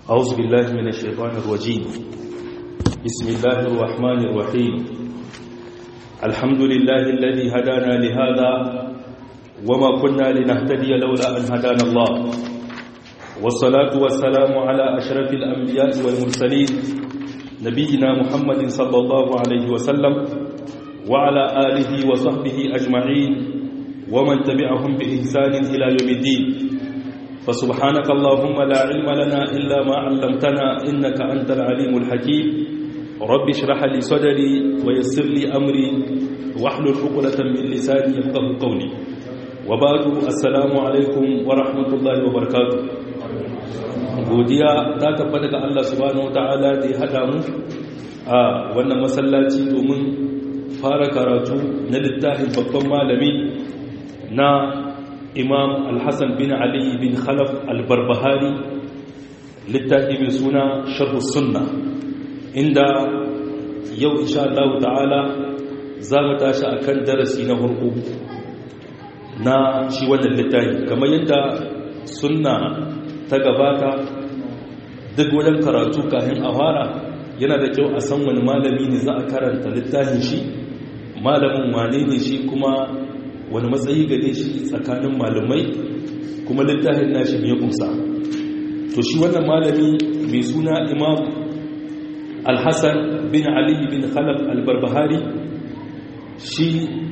أعوذ بالله من الشيطان الرجيم بسم الله الرحمن الرحيم الحمد لله الذي هدانا لهذا وما كنا لنهتدي لولا أن هدانا الله والصلاة والسلام على أشرف الأنبياء والمرسلين نبينا محمد صلى الله عليه وسلم وعلى آله وصحبه أجمعين ومن تبعهم بإحسان إلى يوم الدين فسبحانك اللهم لا علم لنا إلا ما علمتنا إنك أنت العليم الحكيم رب اشرح لي صدري ويسر لي أمري واحلل عقدة من لساني يفقه قولي وبعد السلام عليكم ورحمة الله وبركاته godiya ta tabbata ga Allah subhanahu wataala da ya hada mu a wannan masallaci domin fara karatu na littafin babban malami na imam alhassan bin ali bin khalaf albarbahari littafi mai suna sharhu sunna inda yau insha Allah ta'ala za mu tashi a kan darasi na hurku na shi wannan littafi kamar yadda sunna ta gabata duk wajen karatu kafin a fara yana da kyau a san wani malami ne za a karanta littafin shi malamin wane ne shi kuma wani matsayi gare shi tsakanin malamai kuma littafin nashi mai kumsa to shi wannan malami mai suna imam alhassan bin ali bin khalaf albarbahari shi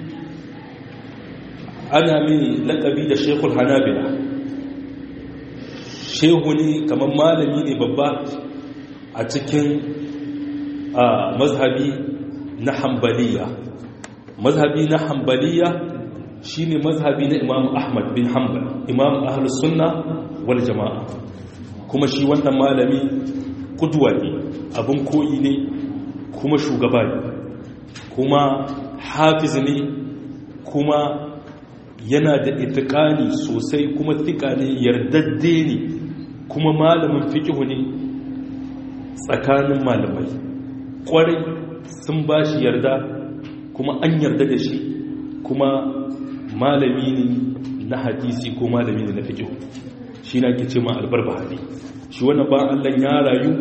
ana mai lakabi da shekul hanabila shehu ne kamar malami ne babba a cikin mazhabi na hambaliya mazhabi na hambaliya shi ne mazhabi na imam ahmad bin hanbal imam ahlus sunna wal jama'a kuma shi wannan malami kuduwa ne abin koyi ne kuma shugaba ne kuma hafiz ne kuma yana da itikani sosai kuma thika ne yardadde ne kuma malamin fikihu ne tsakanin malamai kwarai sun ba shi yarda kuma an yarda da shi kuma malami ne na hadisi ko malami ne na fiƙo shi na ke ce ma albarbahari shi wannan ba Allah ya rayu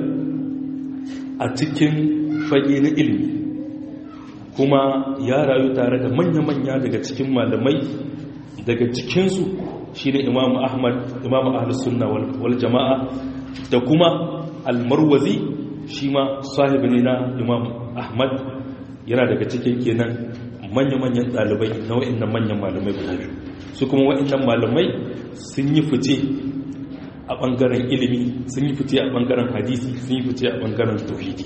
a cikin fage na ilimi kuma ya rayu tare da manya-manya daga cikin malamai daga cikinsu shi ne imamu ahmad imamu ahlus sunna wal jama'a da kuma almarwazi shi ma sahibi ne na imamu ahmad yana daga cikin kenan manya-manyan ɗalibai na wa'innan manyan malamai guda biyu su kuma wa'innan malamai sun yi fice a ɓangaren ilimi sun yi fice a ɓangaren hadisi sun yi fice a ɓangaren tauhidi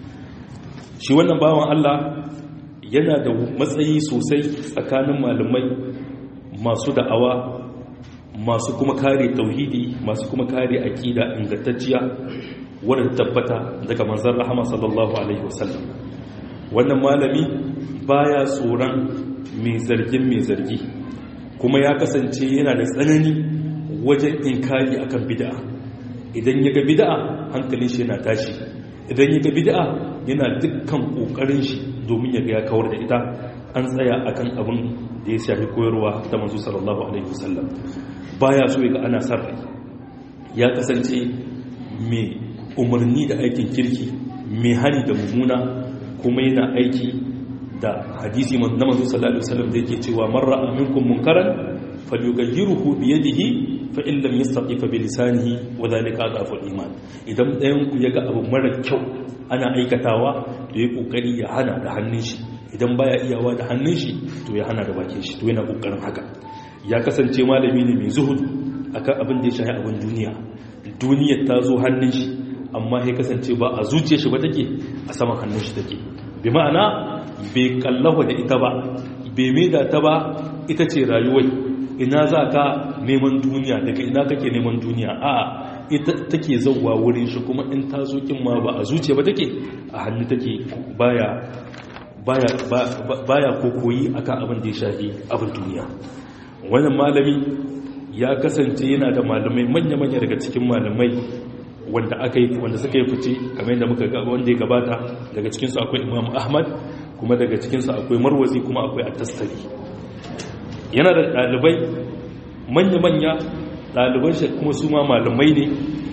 shi wannan bawan allah yana da matsayi sosai tsakanin malamai masu da'awa masu kuma kare tauhidi masu kuma kare aƙida ingantacciya wadda tabbata daga manzan rahama sallallahu alaihi wasallam wannan malami baya tsoron mai zargin mai zargi kuma ya kasance yana da tsanani wajen inkari akan bid'a idan ya ga bid'a hankalin shi yana tashi idan ya ga bid'a yana dukkan kokarin shi domin ya ga ya kawar da ita an tsaya akan abin da ya shafi koyarwa ta manzo sallallahu alaihi wasallam baya so ya ga ana sarrai ya kasance mai umarni da aikin kirki mai hani da mummuna kuma yana aiki da hadisi na manzo sallallahu alaihi wasallam da yake cewa man ra'a minkum munkaran falyughayyiruhu bi yadihi fa in lam yastati fa bi lisanihi wa dhalika adafu iman idan ɗayan ku yaga abu mara kyau ana aikatawa to yi kokari ya hana da hannun shi idan baya iyawa da hannun shi to ya hana da bakin shi to yana kokarin haka ya kasance malami ne mai zuhudu akan abin da ya shafi abin duniya duniyar ta zo hannun shi amma ya kasance ba a zuciyar shi ba take a saman hannun shi take bi ma'ana bai kallawa da ita ba bai maida ta ba ita ce rayuwai ina za ka neman duniya daga ina kake neman duniya a ita take zauwa wurin shi kuma in ta zo kin ma ba a zuciya ba take a hannu take baya baya baya kokoyi akan abin da ya shafi abin duniya wannan malami ya kasance yana da malamai manya-manya daga cikin malamai wanda aka yi wanda suka yi fice kamar yadda muka ga wanda ya gabata daga cikinsu akwai imam ahmad kuma daga cikinsu akwai marwazi kuma akwai attastari yana da ɗalibai manya-manya ɗaliban shi kuma su ma malamai ne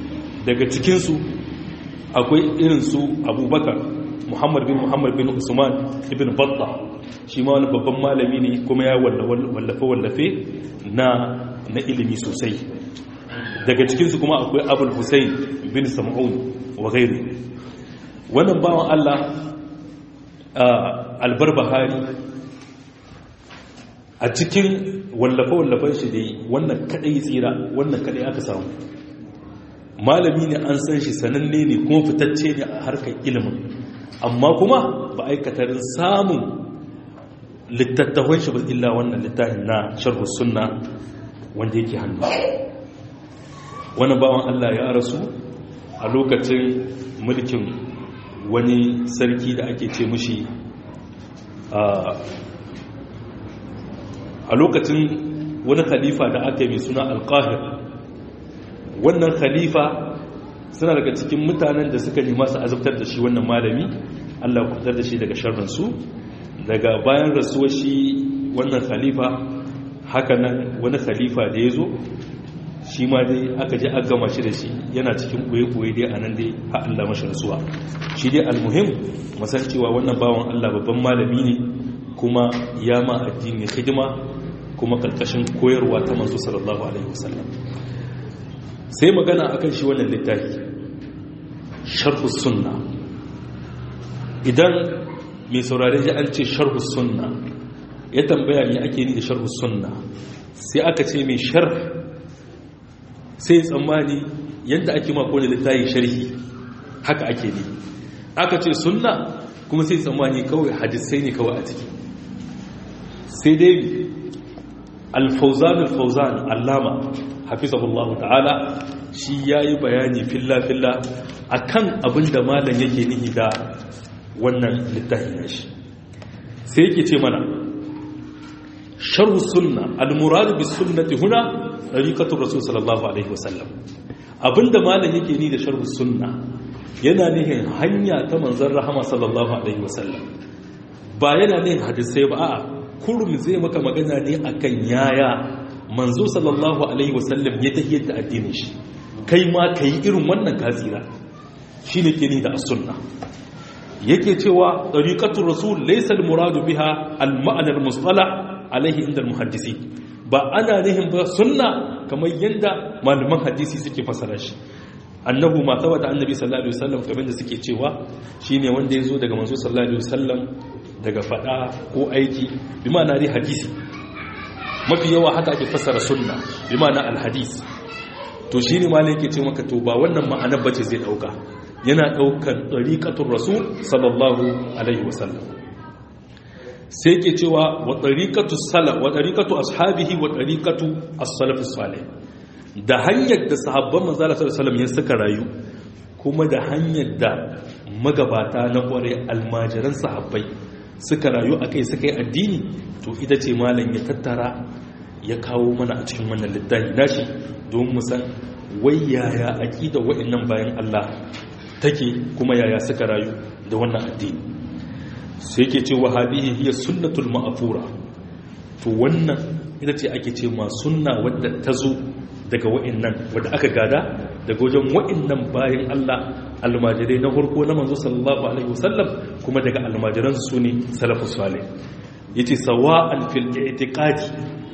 daga cikinsu akwai irinsu abubakar muhammad bin muhammad bin usman ibn batta shi ma wani babban malami ne kuma ya wallafe-wallafe na na ilimi sosai daga cikinsu kuma akwai abul hussein bin sam'un wa gairu wannan bawan allah albar bahari a cikin wallafe-wallafen shi dai wannan kadai tsira wannan kadai aka samu malami ne an san shi sananne ne kuma fitacce ne a harkar ilimin amma kuma ba aikatarin samun littattafan shi ba illa wannan littafin na sharhu sunna wanda yake hannu wani bawan Allah ya rasu a lokacin mulkin wani sarki da ake ce mushi a lokacin wani khalifa da aka yi mai suna alkahir wannan khalifa suna daga cikin mutanen da suka nema su azabtar da shi wannan malami Allah ya kubutar da shi daga sharrinsu daga bayan rasuwar shi wannan khalifa hakanan wani khalifa da ya zo shi ma dai aka je aka gama shi da shi yana cikin ɓoye-ɓoye dai a nan dai ha Allah mashi rasuwa shi dai almuhim masan cewa wannan bawan Allah babban malami ne kuma ya ma addini hidima kuma karkashin koyarwa ta manzo sallallahu alaihi wasallam sai magana akan shi wannan littafi sharhu sunna idan mai saurare ji an ce sharhu sunna ya tambaya me ake ni da sharhu sunna sai aka ce mai sharh sai tsammani yadda ake mako da littafi sharhi haka ake ne aka ce sunna kuma sai tsammani kawai hadisai ne kawai a ciki sai dai alfauzan alfauzan allama hafizahullahu ta'ala shi ya yi bayani filla-filla a kan abin da malam yake nihi da wannan littafi na shi sai yake ce mana sharhu sunna al-muradu bis sunnati huna tariqatul rasul sallallahu alaihi wasallam abinda malam yake ni da sharhu sunna yana nihin hanya ta manzon rahama sallallahu alaihi wasallam ba yana nihin hadisai ba a'a kurum zai maka magana ne akan yaya manzo sallallahu alaihi wasallam ya tahiyar da addinin shi kai ma kai irin wannan kasira shine ke ni da as-sunna yake cewa tariqatul rasul laysa al-muradu biha al-ma'na al-mustalah alaihi inda al-muhaddisi ba ana nihin ba sunna kamar yadda malaman hadisi suke fasara shi annahu ma tawata annabi sallallahu alaihi wasallam kamar da suke cewa shine wanda yazo daga manzo sallallahu alaihi wasallam daga fada ko aiki bi ma'ana dai hadisi mafi yawa haka ake fasara sunna bi ma'ana al-hadis to shine malai yake ce maka to ba wannan ma'anar bace zai dauka yana daukan tariqatul rasul sallallahu alaihi wasallam sai ke cewa wa tariqatu salaf wa tariqatu ashabihi wa tariqatu as-salaf salih da hanyar da sahabban manzo Allah sallallahu alaihi wasallam ya suka rayu kuma da hanyar da magabata na kware almajiran sahabbai suka rayu akai suka yi addini to ita ce malam ya tattara ya kawo mana a cikin wannan littafi nashi don mu san wai yaya aqida wa'annan bayan Allah take kuma yaya suka rayu da wannan addini sai ke ce wa hadihi hiya sunnatul ma'fura to wannan ita ce ake ce ma sunna wadda ta zo daga wa'annan wadda aka gada daga wajen wa'annan bayan Allah almajirai na farko na manzo sallallahu alaihi wasallam kuma daga almajiran su ne salafus salih yace sawa'an fil i'tiqadi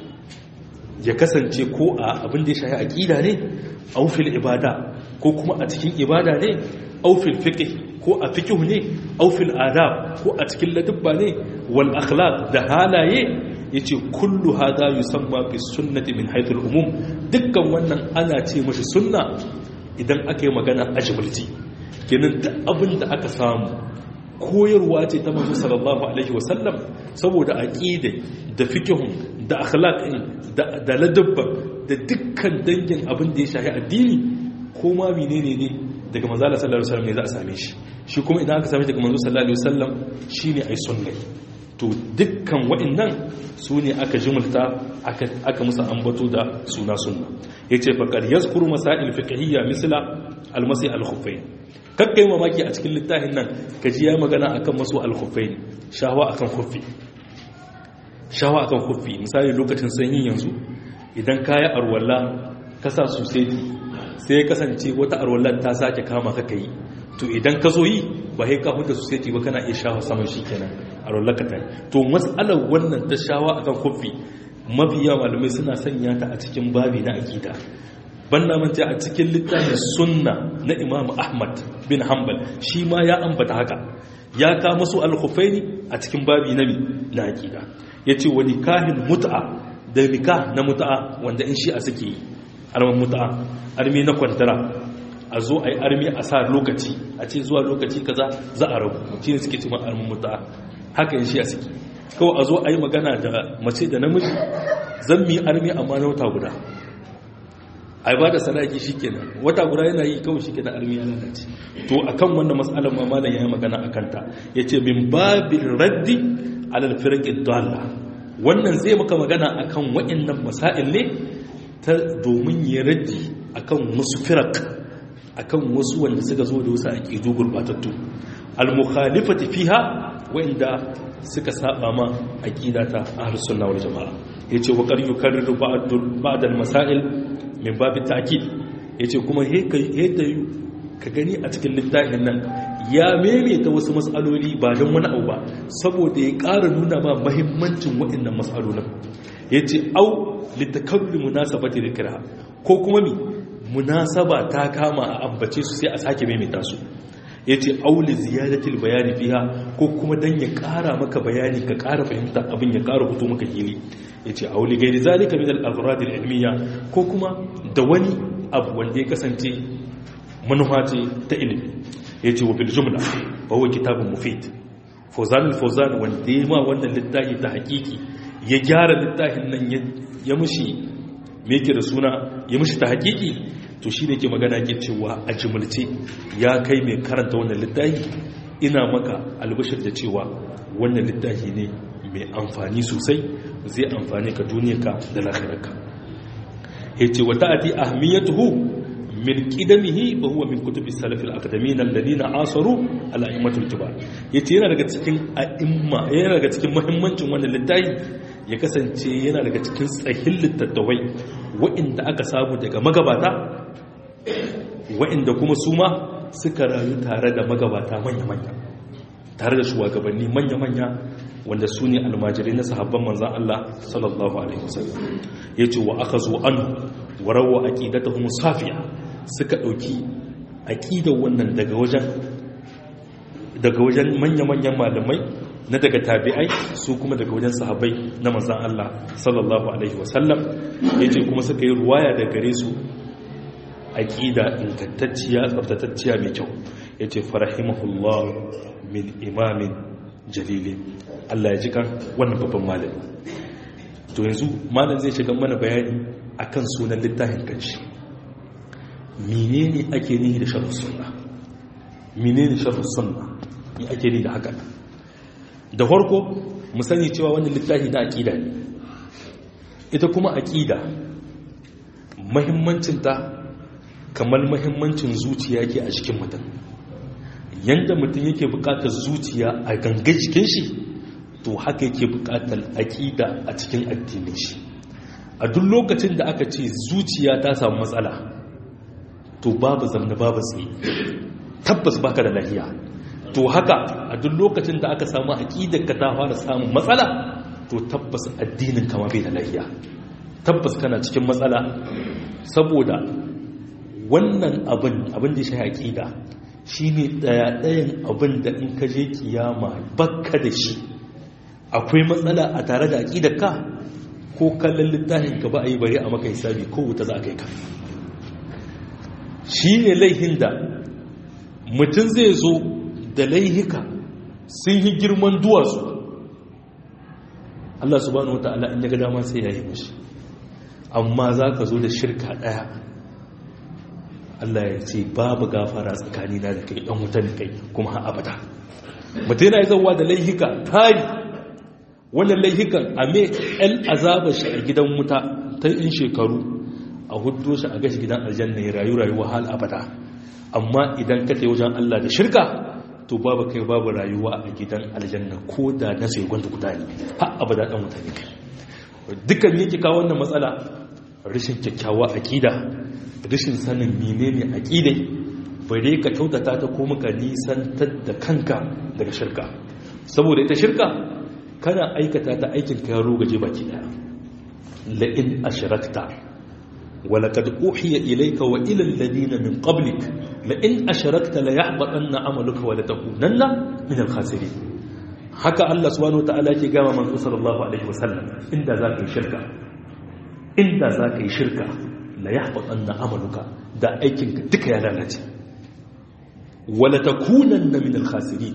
ya kasance ko a abin da ya shafi aqida ne aw fil ibada ko kuma a cikin ibada ne aw fil fiqh ko a fiqh ne aw fil adab ko a cikin ladabba ne wal akhlaq da halaye yace kullu hada yusamma fi sunnati min haythu al umum dukkan wannan ana ce mashi sunna idan aka yi magana ajmalti kenan duk abin da aka samu koyarwa ce ta manzo sallallahu alaihi wasallam saboda aqida da fiqhun da akhlaqin da da ladabba da dukkan dangin abin da ya shafi addini ko ma menene ne daga manzo sallallahu alaihi wasallam ne za a same shi shi kuma idan aka same shi daga manzo sallallahu alaihi wasallam shine ai sunnah to dukkan wa'annan su ne aka jimulta aka musa ambato da suna sunna yace faqad yazkuru masail fiqhiyya misla al-masih al-khuffayn kakkai mamaki a cikin littafin nan kaji ya magana akan masu al-khuffayn shawa akan khuffi shawa akan khuffi misali lokacin sanyi yanzu idan kaya arwalla ka sa su sai sai ya kasance wata arwallar ta sake kama ka kai to idan ka zo yi ba sai ka huta su sai ba kana iya shawa saman shi kenan arwallar ka tai to matsalar wannan ta shawa akan kofi mafiya malamai suna sanya ta a cikin babi na akida ban na manta a cikin littafin sunna na imam ahmad bin hanbal shi ma ya ambata haka ya kama su al-khufaini a cikin babi na na akida yace wa nikahin mut'a da nikah na mut'a wanda in shi a suke yi arman mut'a armi na kwantara a zo a yi armi a sa lokaci a ce zuwa lokaci kaza za a rabu shi ne suke cewa arman mut'a haka in shi a suke kawai a zo a yi magana da mace da namiji zan mi armi amma na wata guda a ba da sadaki shi kenan wata guda yana yi kawai shi kenan armi ya lalace to akan wannan matsalar ma malam yayi magana akan ta yace min babil raddi alal firqid dalla wannan zai maka magana akan waɗannan masail ne ta domin ya raddi akan wasu firaq akan wasu wanda suka zo da wasu aqidu gurbatattu al mukhalifati fiha wanda suka saba ma aqidata ahlus sunna wal jamaa yace wa qad yukarriru ba'd al masail min babin ta'kid yace kuma yadda ka gani a cikin littafin nan ya maimaita wasu matsaloli ba don wani abu ba saboda ya ƙara nuna ma mahimmancin waɗannan matsalolin yace au litakallu munasabati dhikra ko kuma mi munasaba ta kama a ambace su sai a sake maimaita su yace au li ziyadatil bayani fiha ko kuma dan ya ƙara maka bayani ka ƙara fahimta abin ya ƙara fito maka hili ya ce auli gairi zalika min al-aghrad al-ilmiya ko kuma da wani abu wanda ya kasance manufa ce ta ilimi ya ce wa bil jumla fa huwa kitabun mufid fawzan al-fawzan wanda ya ma wannan littafi ta hakiki ya gyara littafin nan ya mushi me yake da suna ya mushi ta hakiki to shi ne ke magana ke cewa a jimulce ya kai mai karanta wannan littafi ina maka albashir da cewa wannan littafi ne mai amfani sosai zai amfani ka duniyarka da lahirarka ya ce wata ati ahmiyatuhu min qidamihi wa huwa min kutubi salaf al-akademin alladhina asaru al-a'immatul kibar yace yana daga cikin a'imma yana daga cikin muhimmancin wannan littafi ya kasance yana daga cikin tsahin littattafai wa'inda aka samu daga magabata wa'inda kuma su ma suka rayu tare da magabata manya-manya tare da shugabanni manya-manya wanda su ne almajirai na sahabban manzan Allah sallallahu Alaihi wasallam ya ce wa aka zo an warawa aƙidata kuma safiya suka ɗauki aƙidar wannan daga wajen daga wajen manya-manyan malamai na daga tabi'ai su kuma daga wajen sahabbai na manzan Allah sallallahu Alaihi wasallam ya ce kuma suka yi ruwaya da gare su aƙida ingantacciya tsabtatacciya mai kyau ya ce farahimahullah min imamin jalilin Allah ya ji kan wannan babban malami to yanzu malam zai shiga mana bayani akan sunan littafin kanshi menene ake nihi da sharh sunna menene sharh sunna me ake nihi da haka da farko mu sani cewa wannan littafi na aqida ne ita kuma aqida muhimmancin ta kamar muhimmancin zuciya yake a cikin mutum yanda mutum yake bukatar zuciya a gangan jikin shi to haka yake bukatar aƙida a cikin addinin shi a duk lokacin da aka ce zuciya ta samu matsala to babu zamna babu tsaye tabbas baka da lahiya to haka a duk lokacin da aka samu aƙidar ka ta fara samun matsala to tabbas addinin kama bai da lahiya tabbas kana cikin matsala saboda wannan abin abin da shi aƙida shi ne ɗaya-ɗayan abin da in ka je kiyama bakka da shi akwai matsala a tare da aƙidarka ko kallon littafin ka ba a yi bari a maka hisabi ko wuta za a kai ka shi ne laihin da mutum zai zo da laihika sun yi girman duwatsu Allah subhanahu wa ta'ala in ya ga dama sai ya yi mashi amma za ka zo da shirka ɗaya Allah ya ce babu gafara tsakanina da kai ɗan wuta da kai kuma har abada mutum yana zauwa da laihika tari wannan laihikan a mai ɗan azaba shi a gidan wuta ta in shekaru a hudu shi a gashi gidan aljanna ya rayu rayuwa hal abada amma idan ka wajen Allah da shirka to babu kai babu rayuwa a gidan aljanna ko da na sai gwanda guda ne har abada ɗan wuta ne kai dukkan yake kawo wannan matsala rashin kyakkyawa aqida rashin sanin menene aqidai bare ka kyautata ta ko muka nisantar da kanka daga shirka saboda ita shirka kana aikata ta aikin ka yaro gaje baki daya la in ashrakta wa laqad uhiya ilayka wa ila alladhina min qablik la in ashrakta la yahbatanna amaluka wa la takunanna min al-khasirin haka Allah subhanahu wa ta'ala yake gama manzo sallallahu alaihi wasallam inda zaka yi shirka inda zaka yi shirka la yahbatanna amaluka da aikinka duka ya lalace wala takunanna min al-khasirin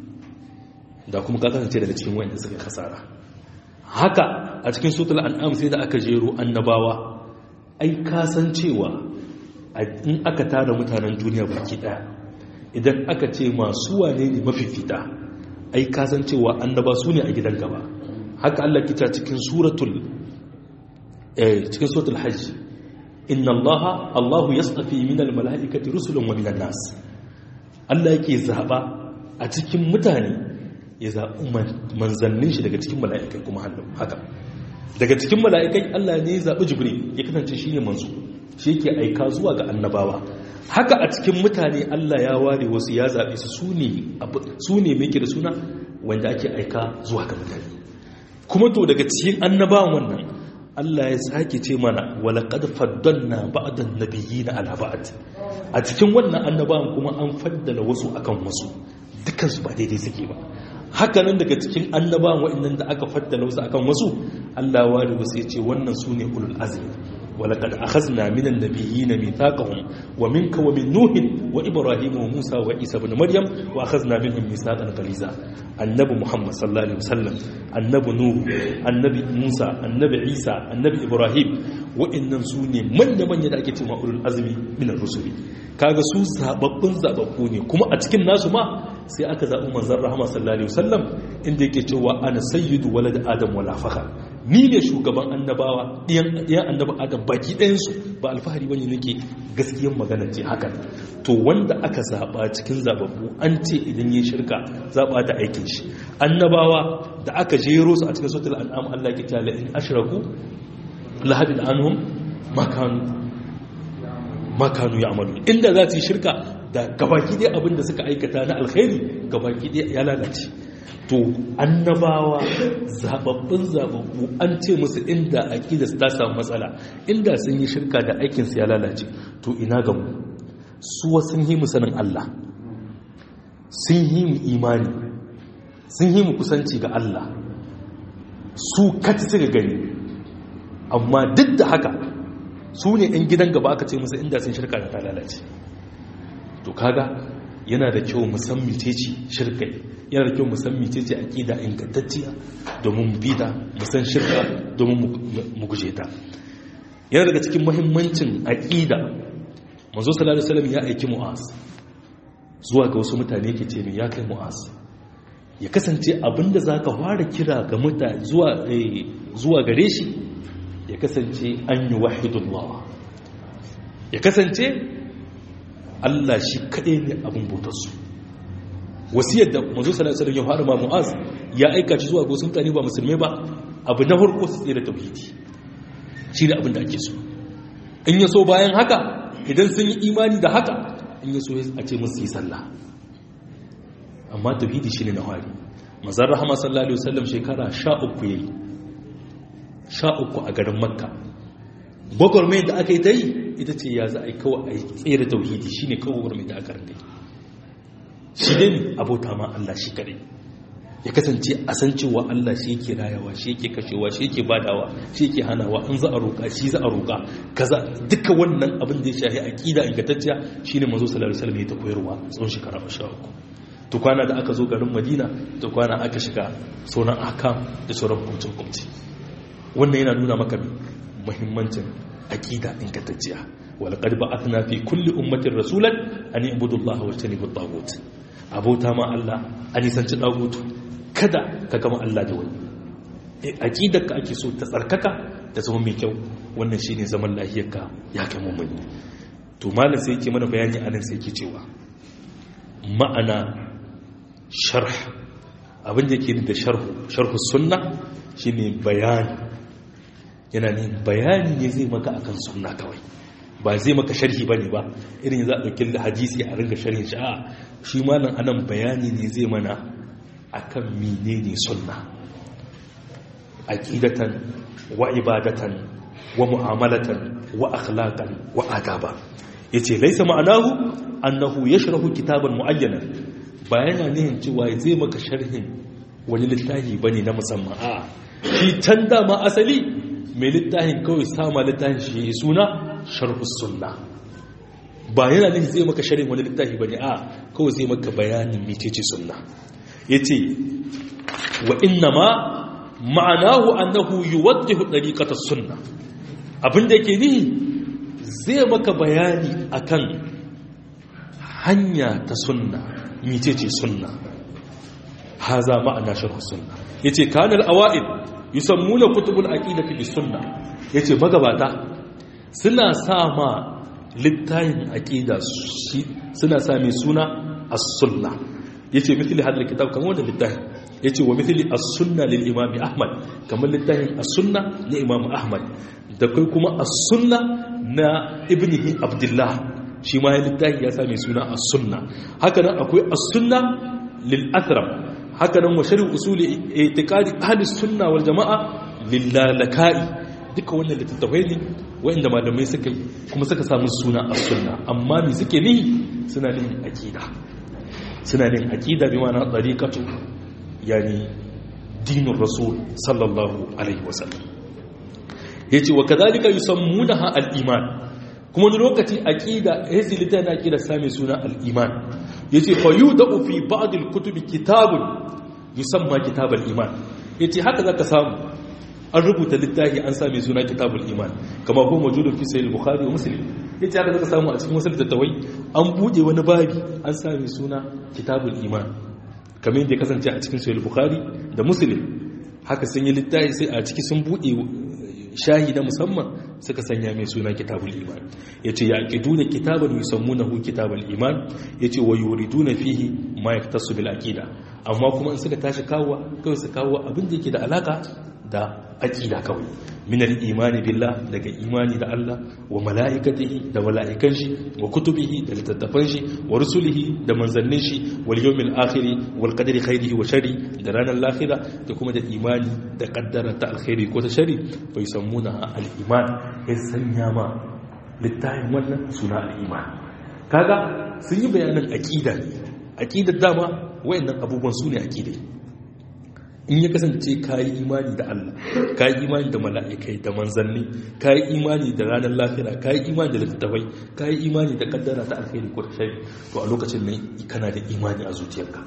da kuma ka kasance daga cikin wayanda suka kasara haka a cikin suratul an'am sai da aka jero annabawa ai ka san cewa in aka tara mutanen duniya baki daya idan aka ce masu wane ne mafifita ai ka san cewa annaba su ne a gidan gaba haka Allah kita cikin suratul eh cikin suratul hajj inna allaha allahu yastafi minal mala'ikati rusulan wa minan nas Allah yake zaɓa a cikin mutane ya zaɓi manzannin shi daga cikin mala'ikai kuma hannun haka daga cikin mala'ikai Allah ne ya zaɓi jibril ya kasance shi ne manzo shi yake aika zuwa ga annabawa haka a cikin mutane Allah ya ware wasu ya zaɓe su su ne mai da suna wanda ake aika zuwa ga mutane kuma to daga cikin annabawan wannan Allah ya sake ce mana walaƙad faddalna ba'dan nabiyina ala ba'd a cikin wannan annabawan kuma an faddala wasu akan wasu dukkan su ba daidai suke ba haka nan daga cikin annabawan waɗannan da aka faddala wasu akan wasu Allah ya ware wasu ya ce wannan su ne ulul azmi ولقد أخذنا من النبيين ميثاقهم ومنك ومن نوح وإبراهيم وموسى وعيسى بن مريم وأخذنا منهم ميثاقا غليظا النبي محمد صلى الله عليه وسلم النبي نوح النبي موسى النبي عيسى النبي إبراهيم وإن سوني من من يدعك تما أولو الأزم من الرسل kaga su zababbun zababbu ne kuma a cikin nasu ma sai aka zaɓi manzon rahama sallallahu alaihi wasallam inda yake cewa ana sayyidu walad adam wala fakhar ni ne shugaban annabawa ɗiyan annaba adam baki ɗayansu ba alfahari bane nake gaskiyar magana ce hakan to wanda aka zaɓa cikin zababbu an ce idan yi shirka zaɓa ta aikin shi annabawa da aka jero su a cikin sautul an'am Allah ke tala in ashraku lahabin anhum makanu makanu ya amalu inda za su yi shirka da gabaki ɗaya abinda suka aikata na alkhairi gabaki ɗaya ya lalace to annabawa zababbin zababbu an ce musu inda aƙida ta samu matsala inda sun yi shirka da aikinsu ya lalace to ina ga mu suwa sun yi mu sanin Allah sun yi mu imani sun yi mu kusanci ga Allah su kati suka gani amma duk da haka su ne 'yan gidan gaba aka ce musu inda sun shirka da ta lalace to kaga yana da kyau musamman ce shirkai yana da kyau musamman ce aƙida ingantacciya domin mu bida musan shirka domin mu guje ta yana daga cikin muhimmancin aƙida manzo sallallahu alaihi wasallam ya aiki mu'az zuwa ga wasu mutane ke ce ya kai mu'az ya kasance abinda zaka fara kira ga mutane zuwa zuwa gare shi ya kasance an yi wahidullah ya kasance Allah shi kaɗai ne abin bautarsu wasiyar da mazu salasar ya fara ma mu'az ya aika shi zuwa ga wasu mutane ba musulmai ba abu na farko su tsere tauhidi shi ne abin da ake so in ya so bayan haka idan sun yi imani da haka in ya so a ce musu yi sallah amma tauhidi shi ne na hari mazar rahama sallallahu alaihi wasallam shekara sha uku ya yi sha uku a garin makka gwagwarmai da aka yi ta yi ita ce ya za a yi kawai a tsere tauhidi shi ne kawai gwagwarmai da aka rinda yi shi ne abota ma Allah shi kadai ya kasance a san cewa Allah shi yake rayawa shi yake kashewa shi yake badawa shi yake hanawa in za a roƙa shi za a roƙa kaza duka wannan abin da ya shahi aqida ingantacciya shine manzo sallallahu alaihi wasallam ya ta koyarwa tsawon shekara 13 to kwana da aka zo garin Madina to kwana aka shiga sauran akam da sauran hukunci hukunci wannan yana nuna maka muhimmancin aqida ingantacciya walaqad ba'athna fi kulli ummatin rasulan an ibudu Allah wa tanibu tagut abota ma Allah a nisanci dagutu kada ka gama Allah da wani aqidarka ake so ta tsarkaka ta zama mai kyau wannan shine zaman lafiyarka ya kai mummuni to malam sai yake mana bayani anan sai yake cewa ma'ana sharh abin da yake da sharhu sharhu sunna shine bayani yana ne bayani ne zai maka akan sunna kawai ba zai maka sharhi bane ba irin za a dauki hadisi a ringa sharhin shi a shi malam anan bayani ne zai mana akan menene sunna aqidatan wa ibadatan wa mu'amalatan wa akhlaqan wa adaba yace laysa ma'anahu annahu yashrahu kitaban muayyanan ba yana nihin cewa zai maka sharhin wani littafi bane na musamman a shi can dama asali mai littafin kawai sama littafin shi suna sharhus sunna ba yana nihin zai maka sharhin wani littafi bane a kawai zai maka bayanin mecece sunna yace wa inna ma ma'anahu annahu yuwaddihu dariqatas sunna abinda yake nihi zai maka bayani akan hanya ta sunna mecece sunna haza ma'ana sharh sunna yace kanal awaid yusammuna kutubul aqidati bis sunna yace magabata suna sa ma littayin aqida suna sa mai suna as-sunna yace mithli hadal kitab kamar wannan littayin yace wa mithli as-sunna lil imam ahmad kamar littayin as-sunna na imam ahmad da kai kuma as-sunna na ibnihi abdullah shi ma ya littafi ya sami suna as-sunna haka nan akwai as-sunna lil athram haka nan wa sharh usul i'tiqadi ahli sunna wal jamaa lil lalakai duka wannan littattafai ne wanda malamai suka yi kuma suka samu suna as-sunna amma me suke nihi suna nihin aqida suna nihin aqida bi ma'ana tariqatu yani dinur rasul sallallahu alaihi wasallam yace wa kadhalika yusammunaha al-iman kuma wani lokaci aqida yace litan aqida same suna al-iman yace fa yudau fi ba'd al-kutubi kitabun yusamma kitab al-iman yace haka zaka samu an rubuta littafi an same suna kitabul iman kama ko mawjudun fi sahih al-bukhari wa muslim yace haka zaka samu a cikin wasu littattafai an bude wani babi an same suna kitabul iman kamar yadda kasance a cikin sahih al-bukhari da muslim haka sun yi littafi sai a ciki sun bude shahi na musamman suka sanya mai suna kitabul iman ya ce ya ƙidu da kitabar yusammunahu kitabul iman ya ce wa yuriduna fihi ma yaktasu bil aqida amma kuma in suka tashi kawo kawai su kawo abin da yake da alaka da aqida kawai min al imani billah daga imani da Allah wa malaikatihi da malaikan shi wa kutubihi da littattafan shi wa rusulihi da manzannin shi wal yawmil akhir wal qadri khairihi wa sharri da ranar lahira da kuma da imani da kaddara ta alkhairi ko ta shari fa yusammuna al iman ya sanya ma littafin wannan suna al iman kaga sun yi bayanan aqida aqidar dama wayannan abubuwan su ne aqidai in ya kasance ka yi imani da Allah ka yi imani da mala'ikai da manzanni ka yi imani da ranar lafiya ka yi imani da littattafai ka yi imani da kaddara ta alkhairi ko shari to a lokacin ne kana da imani a zuciyarka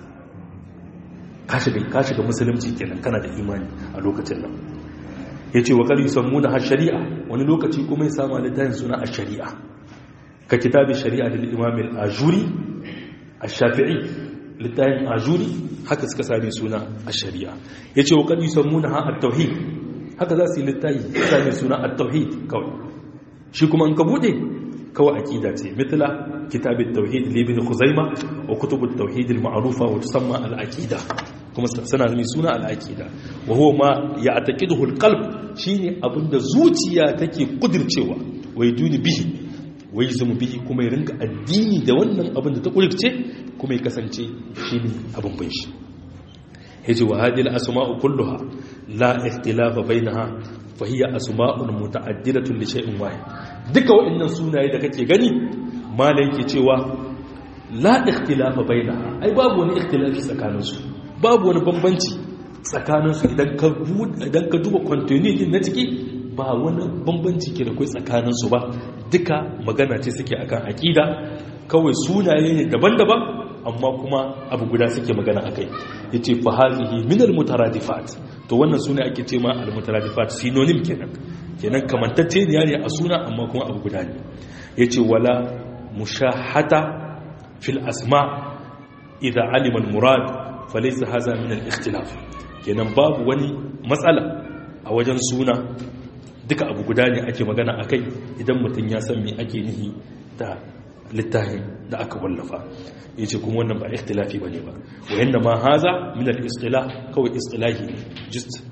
ka shiga ka shiga musulunci kenan kana da imani a lokacin nan yace wa qad yusammuna ha shari'a wani lokaci kuma ya samu littafin suna a shari'a ka kitabi shari'a lil imam al-ajuri ash-shafi'i littafin ajuri haka suka sami suna a shari'a ya ce wa kan yi sammuna ha at-tauhid haka za su yi littafi sami suna at-tauhid kawai shi kuma an ka bude kawai aqida ce mitla kitab at-tauhid li ibn khuzaima wa kutub at-tauhid al-ma'rufa wa tusamma al-aqida kuma suna sami suna al-aqida wa huwa ma ya'taqiduhu al-qalb shine abinda zuciya take kudircewa wai duni bihi wai zama bihi kuma ya rinka addini da wannan abin da ta kudirce kuma ya kasance shi ne abin bin shi ya ce wa hadil asma'u kulluha la ikhtilafa bainaha fa hiya asma'un muta'addidatun li shay'in wahid duka waɗannan sunaye da kake gani mala yake cewa la ikhtilafa bainaha ai babu wani ikhtilafi tsakanin su babu wani bambanci tsakanin su idan ka idan ka duba continuity din na ciki ba wani bambanci ke da kai tsakanin su ba duka magana ce suke akan aqida kawai sunaye ne daban-daban amma kuma abu guda suke magana akai yace fa hazihi min al mutaradifat to wannan suna ake ce ma al mutaradifat synonym kenan kenan kamantacce ne ne a suna amma kuma abu guda ne yace wala mushahata fil asma idza alima al murad falaysa hadha min al ikhtilaf kenan babu wani matsala a wajen suna duka abu guda ne ake magana akai idan mutum ya san me ake nihi da littafin da aka wallafa ya ce kuma wannan ba ikhtilafi ba ne ba wayan da ma haza min al-istilah kawai istilahi ne just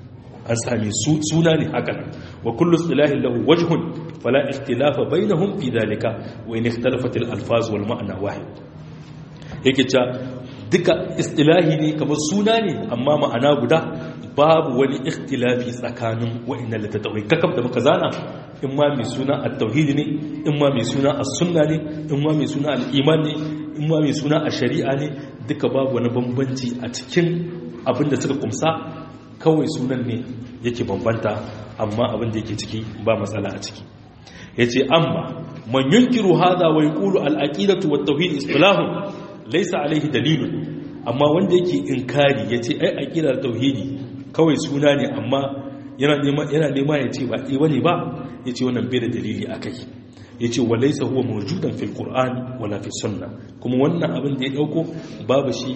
an sami suna ne haka wa kullu istilahin lahu wajhun fala ikhtilafa bainahum fi dhalika wa in ikhtalafat al alfaz wal ma'na wahid yake cewa duka istilahi ne kamar suna ne amma ma'ana guda babu wani ikhtilafi tsakanin wa'annan littattafai kakab da muka zana in ma mai suna at-tauhid ne in ma mai suna as-sunna ne in ma mai suna al-iman ne in ma mai suna ash-shari'a ne duka babu wani bambanci a cikin abin da suka kumsa kawai sunan ne yake bambanta amma abin da yake ciki ba matsala a ciki yace amma man yunkiru hada wa yaqulu al-aqidatu wat-tauhid istilahun laysa alayhi dalilun amma wanda yake inkari yace ai aqidar tauhidi kawai suna ne amma yana nema yana nema yace ba eh bane ba yace wannan bai da dalili akai yace walaysa huwa mawjudan fil qur'an wala fi sunnah kuma wannan abin da ya dauko babu shi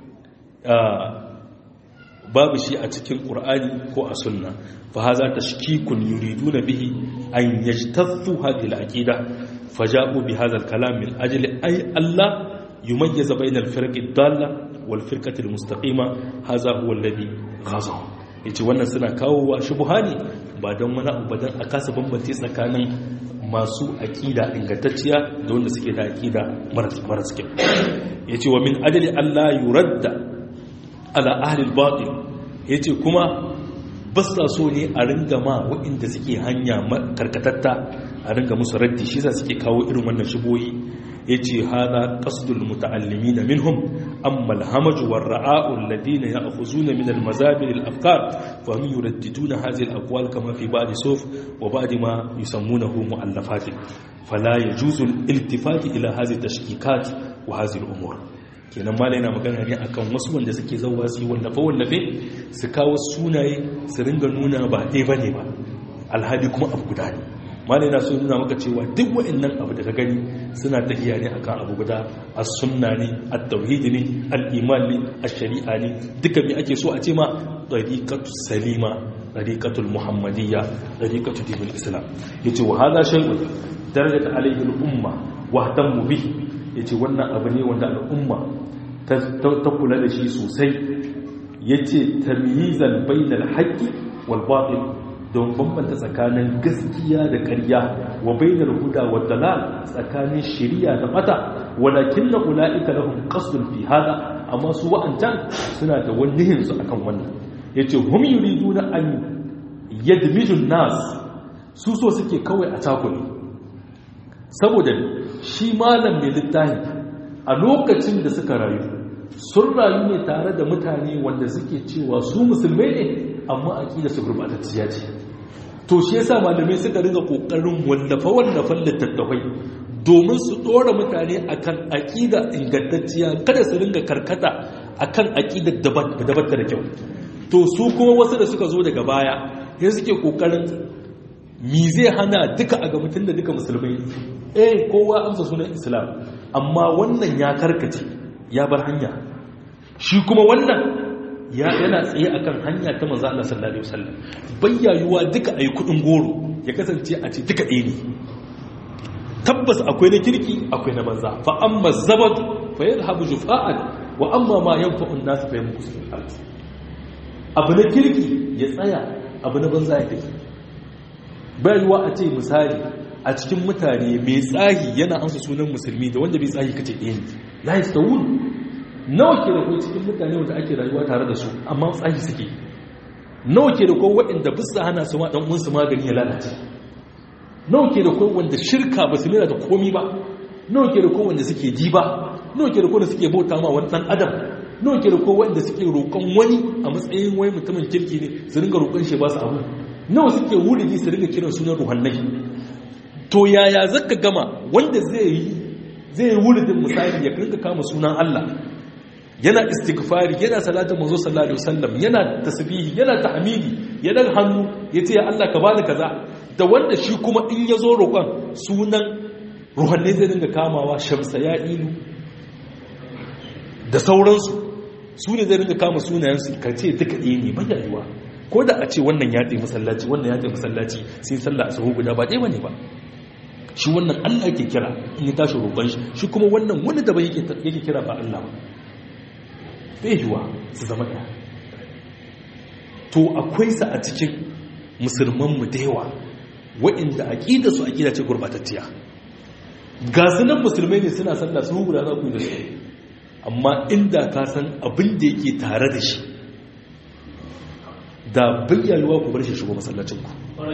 babu shi a cikin ƙur'ani ko a sunna fa haza tashkikun yuriduna bihi an yajtathu hadhihi al-aqida faja'u bi hadha al-kalam min ajli ay Allah yumayyiza bayna al-firq ad-dalla wal firqati al-mustaqima hadha huwa alladhi ghaza yace wannan suna kawo wa shubuhani ba don wani abu dan a kasa bambance tsakanin masu aqida ingantacciya da wanda suke da aqida maras kyau yace wa min ajli Allah yuradda ala ahlil batil yace kuma basta so ne a ringa ma waɗanda suke hanya karkatatta a ringa musu raddi shi yasa suke kawo irin wannan shiboyi yace hada qasdul muta'allimin minhum amma al-hamaj war ra'a'u alladhina ya'khuzuna min al-mazabil al-afkar fa hum yuraddiduna hadhihi al-aqwal kama fi ba'd suf wa ba'd ma yusammunahu mu'allafat fala yajuzu al-iltifat ila hadhihi tashkikat wa hadhihi al-umur kenan mala yana magana ne akan wasu wanda suke zauwa su yi wallafe wallafe su kawo sunaye su ringa nuna ba ɗaya ba ne ba alhali kuma abu guda ne mala yana so nuna maka cewa duk wa'annan abu da ka gani suna tafiya ne akan abu guda a sunna ne a tauhidi ne al'iman ne a shari'a ne duka me ake so a ce ma ɗariƙatu salima ɗariƙatu muhammadiyya ɗariƙatu dinin islam ya ce wa haza shai'un darajar alaihi al'umma wa mu bihi ya ce wannan abu ne wanda al'umma ta kula da shi sosai ya ce tamyizan bainal haƙƙi wal batil don bambanta tsakanin gaskiya da ƙarya wa bainal huda wa dalal tsakanin shari'a da mata walakin na ula'ika lahum qasdun fi hada amma su wa'ancan suna da wani su akan wannan yace hum yuriduna an yadmijun nas su so suke kawai a takuri saboda shi malam mai littafi a lokacin da suka rayu sun rayu ne tare da mutane wanda suke cewa su musulmai ne amma aƙida su gurbatacciya ce to shi yasa malamai suka ringa kokarin wallafa wallafan littattafai domin su dora mutane akan aƙida ingantacciya kada su ringa karkata akan aƙidar da bata da kyau to su kuma wasu da suka zo daga baya sai suke kokarin mi zai hana duka a ga mutum da duka musulmai eh kowa amsa sunan islam amma wannan ya karkace ya bar hanya shi kuma wannan ya yana tsaye akan hanya ta manzo Allah sallallahu alaihi wasallam bayyayuwa duka ayi kudin goro ya kasance a ce duka ɗaya ne tabbas akwai na kirki akwai na banza fa amma zabad fa yadhhabu jufa'an wa amma ma yanfa'u an-nas fa yamkusu fil ard abu na kirki ya tsaya abu na banza ya tafi bayarwa a ce misali a cikin mutane mai tsahi yana amsa sunan musulmi da wanda bai tsahi kace ɗaya ne la yastawun nawa ke da kai cikin mutane wanda ake rayuwa tare da su amma tsahi suke nawa ke da kai waɗanda bisa hana su ma dan uwansu magani ya lalace nawa ke da kai wanda shirka ba su da komi ba nawa ke da kai wanda suke ji ba nawa ke da kai wanda suke bauta ma wani dan adam nawa ke da kai wanda suke roƙon wani a matsayin wai mutumin kirki ne su ringa roƙon shi ba su abu nawa suke wuridi su ringa kiran sunan ruhannai to yaya zaka gama wanda zai yi zai yi wuridin misali ya rinka kama sunan Allah yana istighfari yana salatin manzo sallallahu alaihi wasallam yana tasbihi yana tahmidi yana hannu yace ya Allah ka bani kaza da wanda shi kuma in yazo roƙon sunan ruhannai zai ringa kamawa shamsa ya ilu da sauransu su ne zai ringa kama sunayensu ka ce duka ɗaya ne bayyayuwa ko da a ce wannan ya tsaye masallaci wannan ya tsaye masallaci sai sallah a sahu guda ba ɗaya ba ne ba shi wannan allah ke kira in ya tashi roƙon shi shi kuma wannan wani daban yake kira ba allah ba bai yiwa su zama ɗaya to akwai sa a cikin musulmanmu da yawa waɗanda aƙida su aƙida ce gurbatacciya ga sunan musulmai ne suna sallah su guda za ku yi da su amma inda ka san abin da yake tare da shi da bayyanuwa ku bar shi shigo masallacinku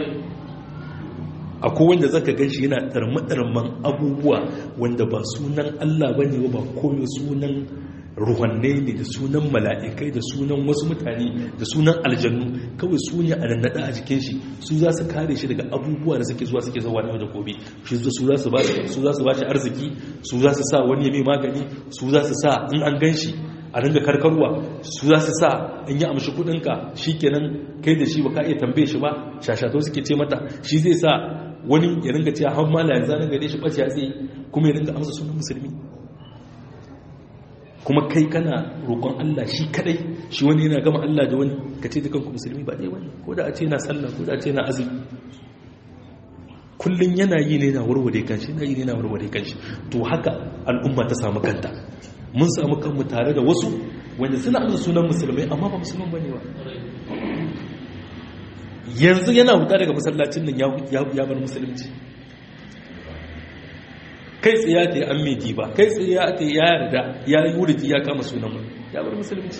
akwai wanda zaka gan shi yana ɗarmaɗarman abubuwa wanda ba sunan Allah ba ne ba komai sunan ruhannai ne da sunan mala'ikai da sunan wasu mutane da sunan aljannu kawai su ne a nannaɗa a jikin shi su za su kare shi daga abubuwa da suke zuwa suke zuwa na da gobe shi su za su ba shi arziki su za su sa wani ya mai magani su za su sa in an gan shi a ringa karkarwa su za su sa in yi amshi kudinka shi kenan kai da shi ba ka iya tambaye shi ba shashato suke ce mata shi zai sa wani ya ringa cewa har mala yanzu na gare shi ɓace ya tsaye kuma ya ringa amsa sunan musulmi kuma kai kana roƙon Allah shi kadai shi wani yana gama Allah da wani ka ce dukanku musulmi ba ɗaya wani ko da a ce na sallah ko da a ce na azumi kullum yana yi ne na warware kanshi yana yi ne na warware kanshi to haka al'umma ta samu kanta mun samu kanmu tare da wasu wanda suna amsa sunan musulmai amma ba musulman bane ba yanzu yana huta daga masallacin nan ya bar musulunci kai tsaye ta yi an mai ba kai tsaye ta ya yarda ya yi wuriti ya kama sunan mu ya bar musulunci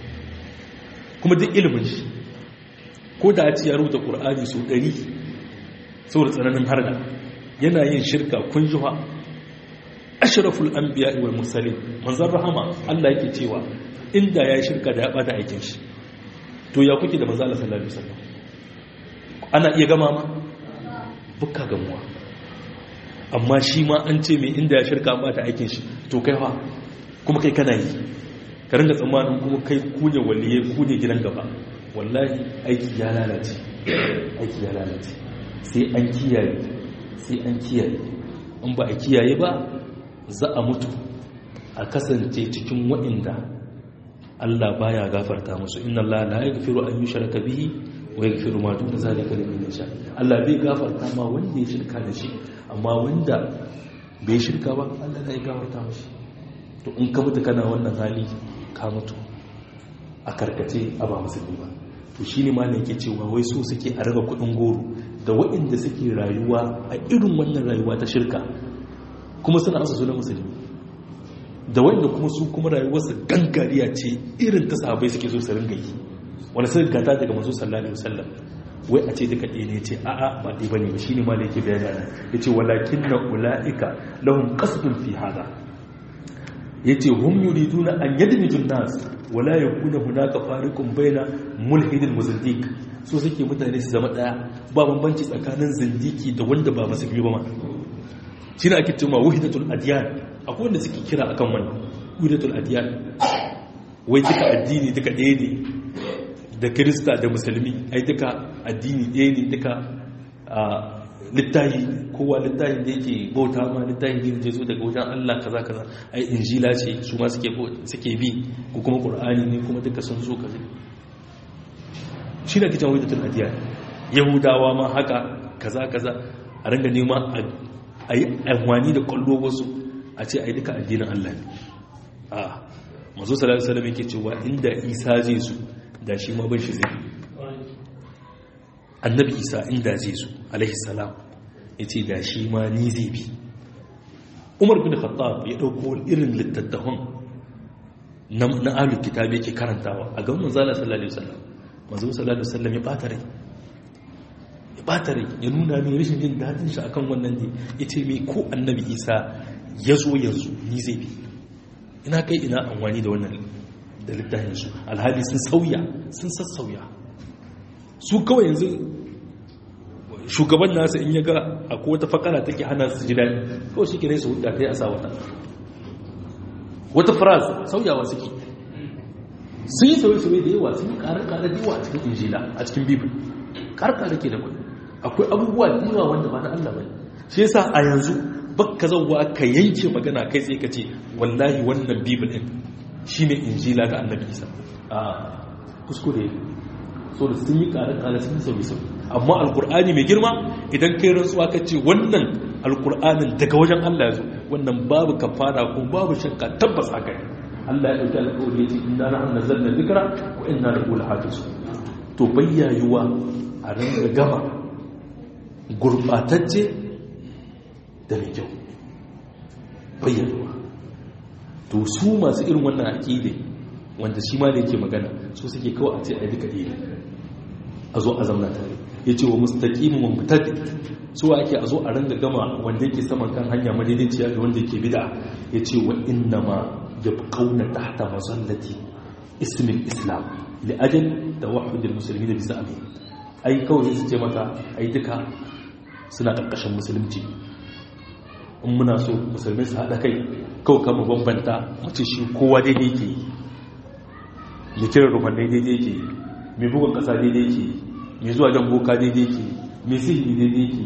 kuma duk ilimin shi ko da a ci ya rubuta ƙur'ani sau ɗari saboda tsananin harda yana yin shirka kun juha ashraful anbiya wal mursalin manzon rahama Allah yake cewa inda ya shirka da ya bada aikin shi to ya kuke da manzon Allah sallallahu alaihi wasallam ana iya gama ma bukka gamuwa amma shi ma an ce mai inda ya shirka bata aikin shi to kai fa kuma kai kana yi ka ringa tsammanin kuma kai kune waliye kune gidan gaba wallahi aiki ya lalace aiki ya lalace sai an kiyaye sai an kiyaye in ba a kiyaye ba za a mutu a kasance cikin waɗanda Allah baya gafarta musu inna Allah la yaghfiru an yushraka bihi wa yaghfiru ma duna zalika liman yasha Allah bai gafarta ma wanda ya shirka da shi amma wanda bai shirka ba Allah ya gafarta mishi to in ka mutu kana wannan hali ka mutu a karkace a ba musulmi ba to shine ma ne yake cewa wai so suke a raba kuɗin goro da waɗanda suke rayuwa a irin wannan rayuwa ta shirka kuma suna asa sunan musulmi da wanda kuma su kuma rayuwarsa gangariya ce irin ta sahabai suke so su ringa yi wanda suka gata daga manzo sallallahu alaihi wasallam wai a ce duka ɗaya ne ce a'a ba ɗaya bane ba shine ma da yake bayani nan yace walakin na ulaika lahum qasdun fi hada yace hum yuriduna an yadmiju nas wala yakuna hunaka fariqun baina mulhidin muzaddiq so suke mutane su zama daya ba bambanci tsakanin zindiki da wanda ba musulmi ba ma shi ne ake cewa wahidatul adiyan akwai wanda suke kira akan wannan wahidatul adiyan wai duka addini duka ɗaya ne da kirista da musulmi ai duka addini ɗaya ne duka littahi kowa littahi da yake bauta ma littahi ne da zo daga wajen Allah kaza kaza ai injila ce su ma suke suke bi ko kuma qur'ani ne kuma duka sun zo kaza shi ne kitan wahidatul adiyan yahudawa ma haka kaza kaza a ranga nema a yi amfani da kwallo wasu a ce a yi duka addinin Allah ne a mazu salatu salam yake cewa inda isa zai su da shi ma ban shi zai annabi isa inda zai su alaihi salam ya ce da shi ma ni zai bi umar bin khattab ya ɗauko irin littattafan na alu kitab yake karantawa a gaban manzala sallallahu alaihi wasallam manzo sallallahu alaihi wasallam ya bata rai ya bata rai ya nuna mai rashin jin daɗin shi akan wannan ne ya ce mai ko annabi isa ya zo yanzu ni zai bi ina kai ina amfani da wannan da littafin su alhali sun sauya sun sassauya su kawai yanzu shugaban nasu in ya ga akwai wata fakara take hana su ji daɗi kawai shi kira su hudda kai a sa wata wata faraz sauyawa suke sun yi sauye-sauye da yawa sun yi ƙarar-ƙarar da yawa a cikin injila a cikin bibin ƙarar-ƙarar ke da kwai akwai abubuwa da yawa wanda ba na Allah ba shi yasa a yanzu baka zauwa ka yanke magana kai tsaye ka ce wallahi wannan bibin ɗin shi ne injila ga annabi isa a kuskure so da sun yi ƙarar-ƙarar sun yi sauye-sauye amma alkur'ani mai girma idan kai rantsuwa ka ce wannan alkur'anin daga wajen Allah ya zo wannan babu kafara ko babu shakka tabbas haka ne Allah ya dauki alƙawari ya ce inna nahnu nazzalna dhikra wa inna lahu lahafizun to to bayyayuwa a ringa gama gurbatacce da mai kyau bayyayuwa to su masu irin wannan aƙide wanda shi ma da yake magana su suke kawai a ce a duka ɗaya a zo a zamna tare ya ce wa mustaƙimin wa mutaddi su ake a zo a ringa gama wanda yake saman kan hanya madaidaiciya da wanda yake bida ya ce wa inna ma ya fi ƙauna tahta mazallati ismin islam li'ajal da wahudin musulmi da bisa amin ai kawai su ce maka ai duka suna ƙarƙashin musulunci in muna so musulmi su haɗa kai kawai kama bambanta mace shi kowa daidai ke yi mai kiran rufan daidai ke yi mai bugun ƙasa daidai ke yi mai zuwa jan boka daidai ke yi mai sihiri daidai ke yi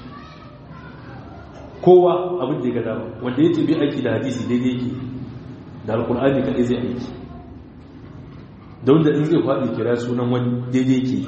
kowa abin da ya gada wanda ya tabi aiki da hadisi daidai ke da alkur'ani kaɗai zai aiki da wanda in zai faɗi kira sunan wani daidai ke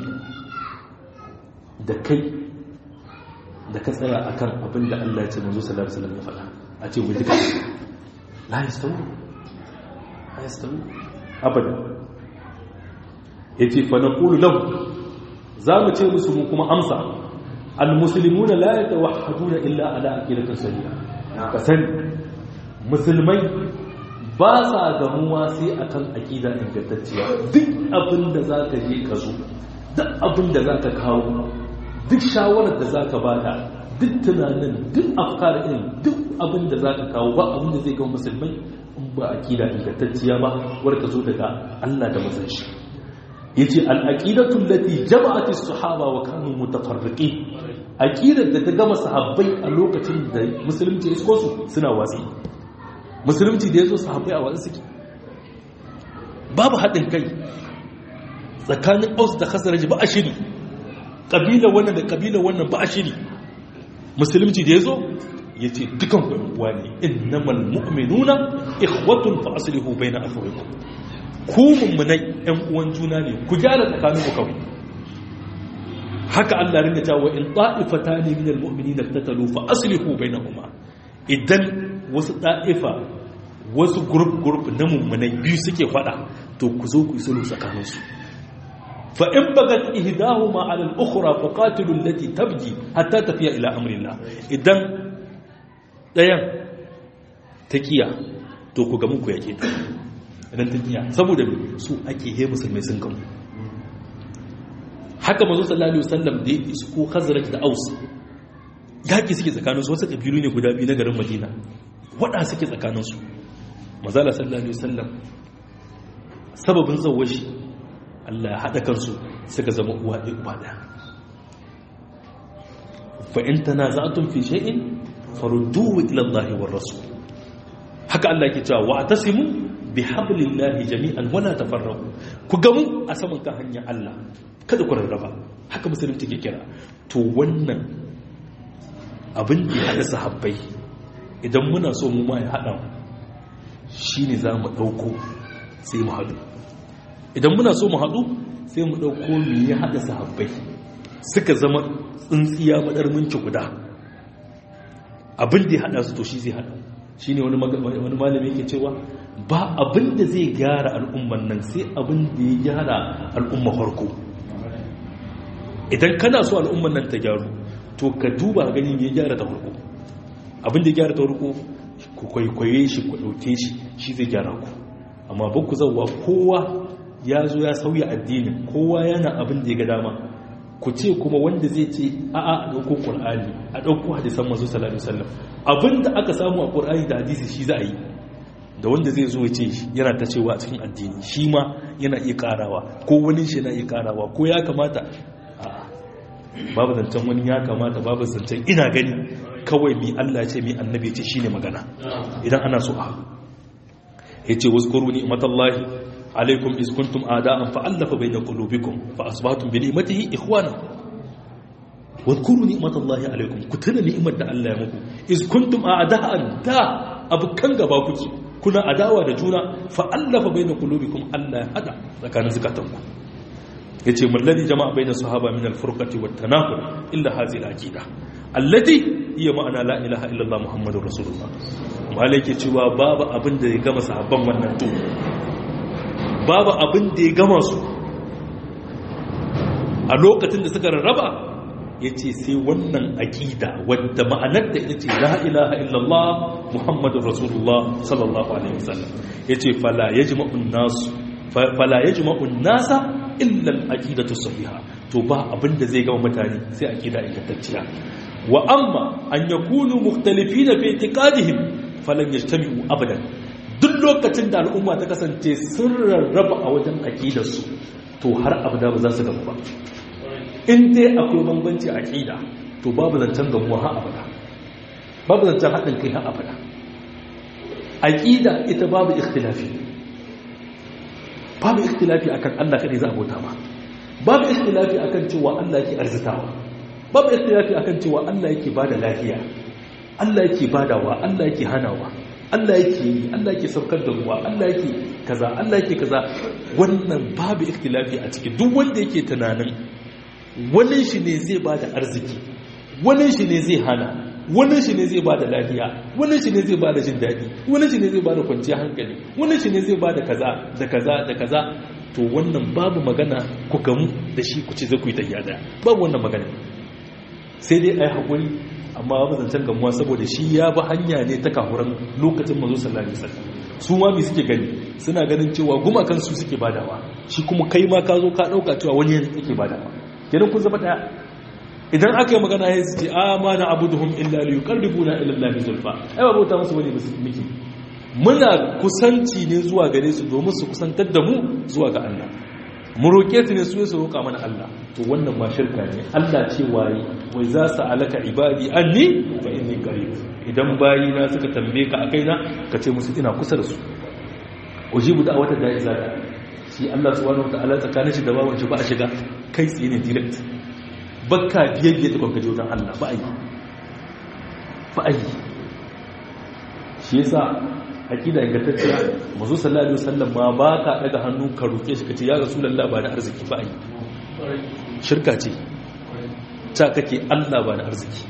da kai da ka tsaya a kan abin da Allah ya ce manzo sallallahu alaihi ya faɗa a ce wani duka la yastawu la yastawu abada yace fa naqulu lahu za mu ce musu mu kuma amsa al-muslimuna la yatawahhaduna illa ala aqidatin sahiha ka sani musulmai ba sa gamuwa sai akan aqida ingantacciya duk abin da zaka je ka zo duk abin da zaka kawo duk shawarar da zaka bada duk tunanin duk afkar din duk abin da zaka kawo ba abin da zai ga musulmai in ba aqida ingantacciya ba warka zo daga Allah da manzon shi yace al-aqidatu allati jama'at as-sahaba wa kanu mutafarriqin aqidar da ta gama sahabbai a lokacin da musulunci ya isko su suna watsi musulunci da yazo sahabbai a watsi suke babu haɗin kai tsakanin aus da khazraj ba a shiri kabila wannan da kabila wannan ba a shiri musulunci da yazo yace dukan ku uwa ne innamal mu'minuna ikhwatun fa aslihu baina akhawaykum ku mummunai ‘yan uwan juna ne ku gyara tsakanin ku kawai haka Allah rinka cewa in ta'ifata ne min almu'mini da tattalu fa aslihu bainahuma idan wasu ta'ifa wasu group group na mummunai biyu suke fada to ku zo ku yi sulhu tsakanin su fa in bagat ihdahuma ala al-ukhra fa qatilu allati tabji hatta tafiya ila amrillah idan dayan taqiya to ku ga muku yake ta idan ta kiya saboda su ake he musulmai sun gamu haka mazu sallallahu alaihi wasallam da ya isko khazraj da aus yaki suke tsakanin su wasu kabilu ne guda biyu na garin madina wada suke tsakanin su mazala sallallahu alaihi wasallam sababin zawashi Allah ya hada kansu suka zama uwa ɗaya uba ɗaya fa in tanaza'tum fi shay'in farudduhu ila Allah war rasul haka Allah yake cewa wa atasimu bi hablillahi jami'an wala tafarraqu ku gamu a saman kan hanyar Allah kada ku rarraba haka musulunci ke kira to wannan abin da ya hada sahabbai idan muna so mu ma ya hada shine za mu dauko sai mu hadu idan muna so mu hadu sai mu dauko me ya hada sahabbai suka zama tsintsiya madar minci guda abin da ya hada su to shi zai hada shine wani wani malami yake cewa ba abin da zai gyara al'umman nan sai abin da ya gyara al'umma farko idan kana so al'umman nan ta gyaru to ka duba gani me ya gyara ta farko abin da ya gyara ta farko ku kwaikwaye shi ku ɗauke shi shi zai gyara ku amma ba ku zauwa kowa ya zo ya sauya addinin kowa yana abin da ya ga dama ku ce kuma wanda zai ce a'a a ɗauko ƙur'ani a ɗauko hadisan masu salatu sallam abin da aka samu a ƙur'ani da hadisi shi za a yi da wanda zai zo ce yana ta cewa a cikin addini shi ma yana iya karawa ko wani shi na iya karawa ko ya kamata babu zancen wani ya kamata babu zancen ina gani kawai mi Allah ce mi annabi ce shine magana idan ana so a haɗu yace wazkuru ni'matallahi alaikum iz kuntum a'da'an fa'alafa bayna qulubikum fa asbahtum bi ni'matihi ikhwana wazkuru ni'matallahi alaikum ku tuna ni'imar da Allah ya muku iz kuntum a'da'an da abukan gaba kuke kuna adawa da juna fa'allafa bai na kulubikum Allah ya hada tsakanin zukatanku ya ce mallari jama'a bai na sahaba min alfurkati wa tanakul illa hazi al'aƙida allati iya ma'ana la ilaha illallah muhammadun rasulullah malai ke cewa babu abin da ya gama sahabban wannan to babu abin da ya gama su a lokacin da suka rarraba ya ce sai wannan aƙida wadda ma'anar da ita ce la ilaha illallah muhammadun rasulullah sallallahu alaihi wasallam ya ce fala ya jima'un nasa illal aƙidatu sahiha to ba abinda zai gama mutane sai aƙida ingantacciya wa amma an yakunu mukhtalifina fi i'tiqadihim falan yajtami'u abadan duk lokacin da al'umma ta kasance sun rarraba a wajen aƙidarsu to har abada ba za su gaba ba in dai akwai bambanci a ƙida to babu zancen gamuwa har abada babu zancen haɗin kai har abada a ƙida ita babu ikhtilafi babu ikhtilafi akan Allah kadai za a bauta ba babu ikhtilafi akan cewa Allah yake arzitawa babu ikhtilafi akan cewa Allah yake bada lafiya Allah yake badawa Allah yake hanawa Allah yake yi Allah yake saukar da ruwa Allah yake kaza Allah yake kaza wannan babu ikhtilafi a ciki duk wanda yake tunanin wani shi ne zai bada arziki wani shi ne zai hana wani shi ne zai bada lafiya wani shi ne zai bada jin daɗi wani shi ne zai bada kwanciyar hankali wani shi ne zai bada kaza da kaza da kaza to wannan babu magana ku gamu da shi ku ce zai ku yi tafiya daya babu wannan magana sai dai a yi haƙuri amma babu zancen gamuwa saboda shi ya bi hanya ne ta kahuran lokacin mazo sallallahu alaihi wasallam su ma mi suke gani suna ganin cewa gumakan su suke badawa shi kuma kai ma ka zo ka dauka cewa wani yake badawa kenan kun zama daya idan aka yi magana ya ce a ma na abuduhum illa li yuqarribuna ila allahi zulfa ai ba bauta musu wani miki muna kusanci ne zuwa gare su domin su kusantar da mu zuwa ga Allah mu roƙe su ne su su roƙa mana Allah to wannan ma shirka ne Allah ce waye wai za su alaka ibadi anni fa inni qarib idan bayi na suka tambaye ka akai na ka ce musu ina kusa da su ujibu da wata da iza shi Allah subhanahu wataala tsakanin shi da bawan shi ba a shiga kai tsaye ne direct bakka biyayya ta kanka wajen Allah ba a yi ba a yi shi yasa aqida ingantacciya mazu sallallahu alaihi wasallam ma ba ka daga hannu ka roke shi kace ya rasulullah ba da arziki ba ai shirka ce ta kake Allah ba da arziki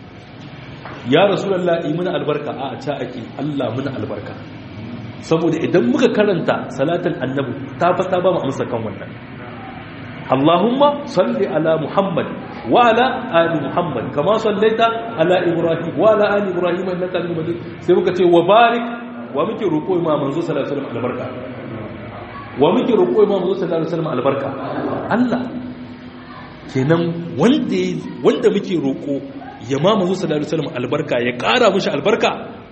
ya rasulullah yi mana albarka a ta ake Allah muna albarka saboda idan muka karanta salatul annabi ta fata ba mu amsa kan wannan Allahumma salli ala Muhammad wa ala ali Muhammad kama sallaita ala Ibrahim wa ala ali Ibrahim innaka Hamidum Majid sai muka ce wa barik wa muke roƙo ma manzo sallallahu alaihi wasallam albarka wa muke roƙo ma manzo sallallahu alaihi wasallam albarka Allah kenan wanda wanda muke roƙo ya ma manzo sallallahu alaihi wasallam albarka ya ƙara mishi albarka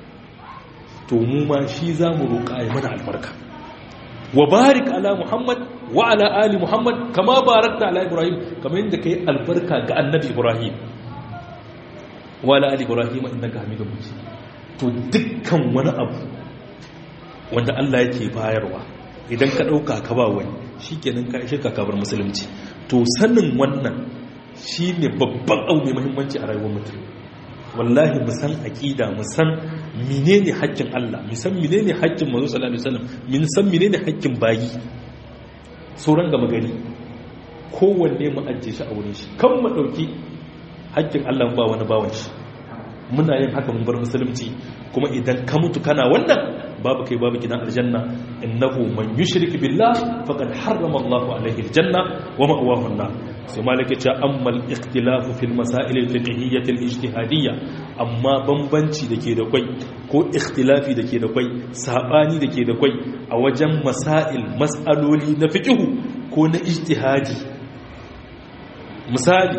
to mu ma shi zamu roƙa ya mana albarka wa barik ala muhammad wa ala ali muhammad kama barakta ala ibrahim kamar yadda kai albarka ga annabi ibrahim wa ala ali ibrahim innaka hamidum majid to dukkan wani abu wanda Allah yake bayarwa idan ka ɗauka ka ba wani shi kenan ka ishe ka kabar musulunci to sanin wannan shi ne babban abu mai muhimmanci a rayuwar mutum wallahi mu san aqida mu san menene haƙƙin Allah mu san menene haƙƙin manzo sallallahu alaihi wasallam mu san menene haƙƙin bayi sauran gama gari kowanne mu ajiye shi a wurin shi kan mu dauki haƙƙin Allah ba wani bawan shi muna yin haka mun bar musulunci kuma idan ka mutu kana wannan babu kai babu gidan aljanna innahu man yushrik billah faqad harrama Allahu alaihi aljanna wa ma'wahu an-nar sai malaka ce amma al-ikhtilafu fil masail al-fiqhiyyah al-ijtihadiyya amma bambanci dake da kwai ko ikhtilafi dake da kwai sabani dake da kwai a wajen masail mas'aloli na fiqhu ko na ijtihadi misali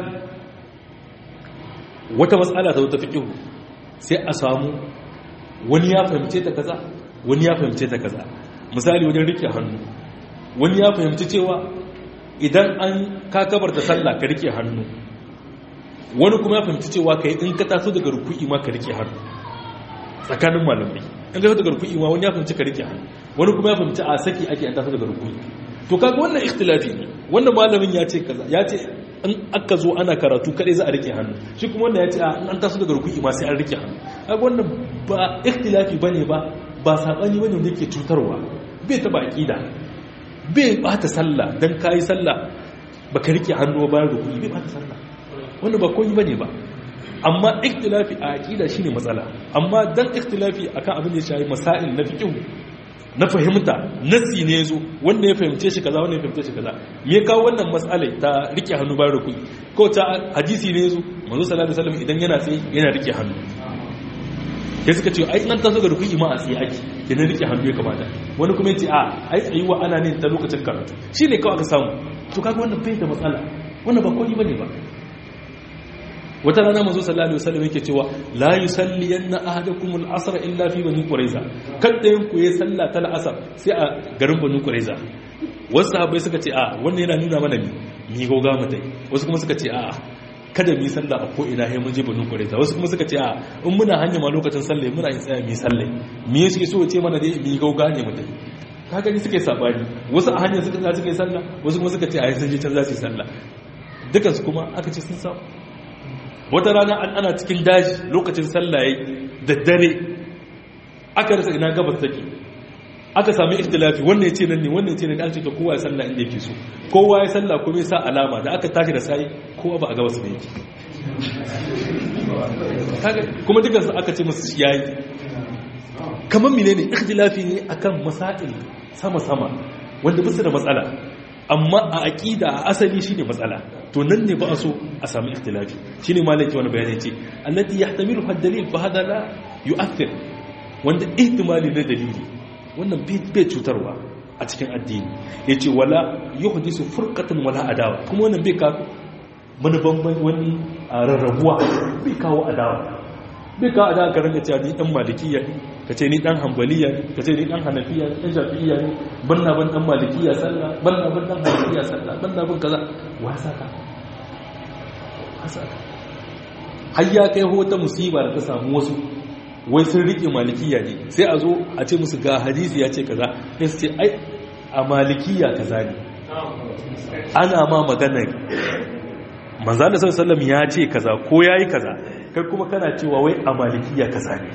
wata matsala ta wata fiƙihu sai a samu wani ya fahimce ta kaza wani ya fahimce ta kaza misali wajen rike hannu wani ya fahimci cewa idan an kakabar da sallah ka rike hannu wani kuma ya fahimci cewa kai in ka taso daga ruku'i ma ka rike hannu tsakanin malamai in ka taso daga ruku'i ma wani ya fahimci ka rike hannu wani kuma ya fahimci a saki ake an taso daga ruku'i to kaga wannan ikhtilafi ne wannan malamin ya ce kaza ya ce in aka zo ana karatu kadai za a rike hannu shi kuma wanda ya ce an taso daga ruku'i ma sai an rike hannu kaga wannan ba ikhtilafi bane ba ba sabani bane wanda yake cutarwa bai taba aqida bai bata sallah dan kai sallah baka rike hannu ba bayan ruku'i bai bata sallah wannan ba komai bane ba amma ikhtilafi a aqida shine matsala amma dan ikhtilafi akan abin da ya shafi masail na fiqh na fahimta nasi ne zo wanda ya fahimce shi kaza wanda ya fahimce shi kaza me ya kawo wannan mas'alai ta rike hannu bayan rukui ko ta hadisi ne zo manzo sallallahu alaihi wasallam idan yana tsaye yana rike hannu sai suka ce ai nan ta zo ga rukui ma a tsaye ake kenan rike hannu ya kamata wani kuma yace a ai tsayuwa ana ne ta lokacin karatu shine kawai aka samu to kaga wannan bai da matsala wannan ba komai bane ba wata rana manzo sallallahu alaihi wasallam yake cewa la yusalli yanna ahadakum al-asr illa fi bani quraiza kada yin ku yi sallah ta al-asr sai a garin bani quraiza wasu sahabbai suka ce a wannan yana nuna mana mi mi goga mutai wasu kuma suka ce a kada mu yi sallah a ko ina sai mun je bani quraiza wasu kuma suka ce a in muna hanya ma lokacin sallah muna yin tsaya mu yi sallah me yake so ce mana dai mi goga ne mutai ka gani suke sabani wasu a hanyar suka suka yi sallah wasu kuma suka ce a yi sun je can za su yi sallah dukansu kuma aka ce sun samu wata rana an ana cikin daji lokacin sallaye da dare aka rasa ina gabas take aka sami ikhtilafi wannan ya ce nan ne wannan ya ce nan an ce ta kowa ya salla inda yake so kowa ya salla kuma ya sa alama da aka tashi da sai kowa ba a gabas ne yake kuma dukansu aka ce musu yayi kamar menene ikhtilafi ne akan masail sama-sama wanda bisa da matsala amma a aƙida a asali shine matsala to nan ne ba a so a sami ikhtilafi shine malaki wani bayani ce allati yahtamilu had-dalil fa hada la yu'athir wanda ihtimali na dalili wannan bai cutarwa a cikin addini yace wala yuhdisu furqatan wala adawa kuma wannan bai kawo wani bamban wani rarrabuwa bai kawo adawa bai kawo adawa ka rinka cewa ni dan malikiya ne ka ce ni dan hambaliya ne ka ce ni dan hanafiya ne dan shafi'iya ne banna ban dan malikiya sallah banna ban dan hanafiya sallah banna ban kaza wasa ka wasa ka har ya kai hota musiba da ta samu wasu wai sun rike malikiya ne sai a zo a ce musu ga hadisi ya ce kaza sai su ce ai a malikiya kaza ne ana ma magana manzo da sallallahu ya ce kaza ko yayi kaza kai kuma kana cewa wai a malikiya kaza ne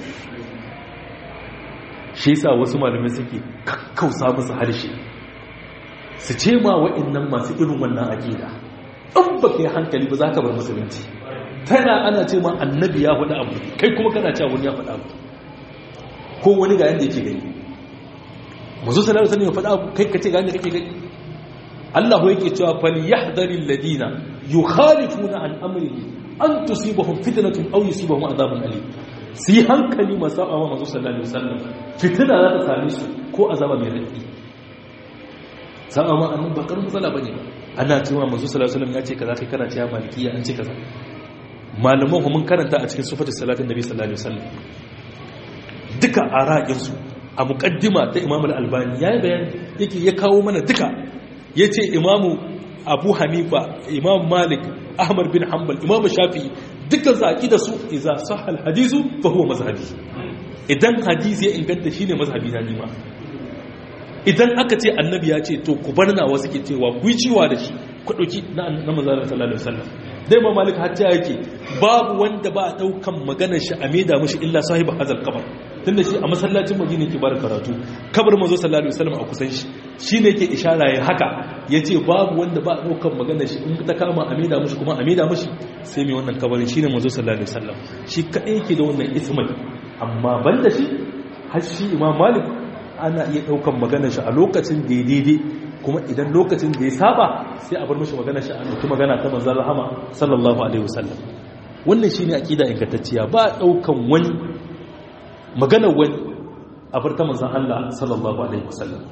shi yasa wasu malamai suke kakkausa musu harshe su ce ma wa'annan masu irin wannan aqida in ba kai hankali ba za ka bar musulunci tana ana ce ma annabi ya faɗa abu kai kuma kana cewa wani ya faɗa abu ko wani ga yanda yake gani mazu sallallahu alaihi wasallam ya faɗa abu kai kace ga yanda kake gani Allah yake cewa fal yahdharil ladina yukhalifuna an amrihi an tusibahum fitnatun aw yusibahum adhabun alim su yi hankali masu saba wa mazu sallallahu alaihi wasallam fitina za ta same su ko azaba mai raɗi saba ma annan ba karin matsala bane ana cewa mazu sallallahu alaihi wasallam ya ce kaza kai kana cewa malikiya an ce kaza malaman ku mun karanta a cikin sifatul salatin nabi sallallahu alaihi wasallam duka araqin su a muqaddima ta imam al-albani yayi bayani yake ya kawo mana duka yace imamu abu hanifa imam malik ahmad bin hanbal imam shafi'i dukkan su aqida su idza sahha al-hadisu fa huwa mazhabi idan hadisi ya inganta shine mazhabi na nima idan aka ce annabi ya ce to ku bar nawa suke cewa ku yi ciwa da shi ku dauki na na manzon sallallahu alaihi wasallam dai ma malik hajja yake babu wanda ba daukan maganar shi a maida mushi illa sahibi hazal kabar tunda shi a masallacin madina yake bar karatu kabar manzo sallallahu alaihi wasallam a kusan shi shine yake ishara ya haka yace babu wanda ba daukan maganar shi in ta kama a maida mushi kuma a maida mushi sai mai wannan kabarin shine manzo sallallahu alaihi wasallam shi kadai yake da wannan ismai amma banda shi har shi imam malik ana iya daukan maganar shi a lokacin da ya daidai kuma idan lokacin da ya saba sai a bar mashi magana shi a ɗauki magana ta manzan rahama sallallahu alaihi wasallam wannan shi ne aƙida ingantacciya ba a ɗaukan wani maganar wani a bar ta manzan Allah sallallahu alaihi wasallam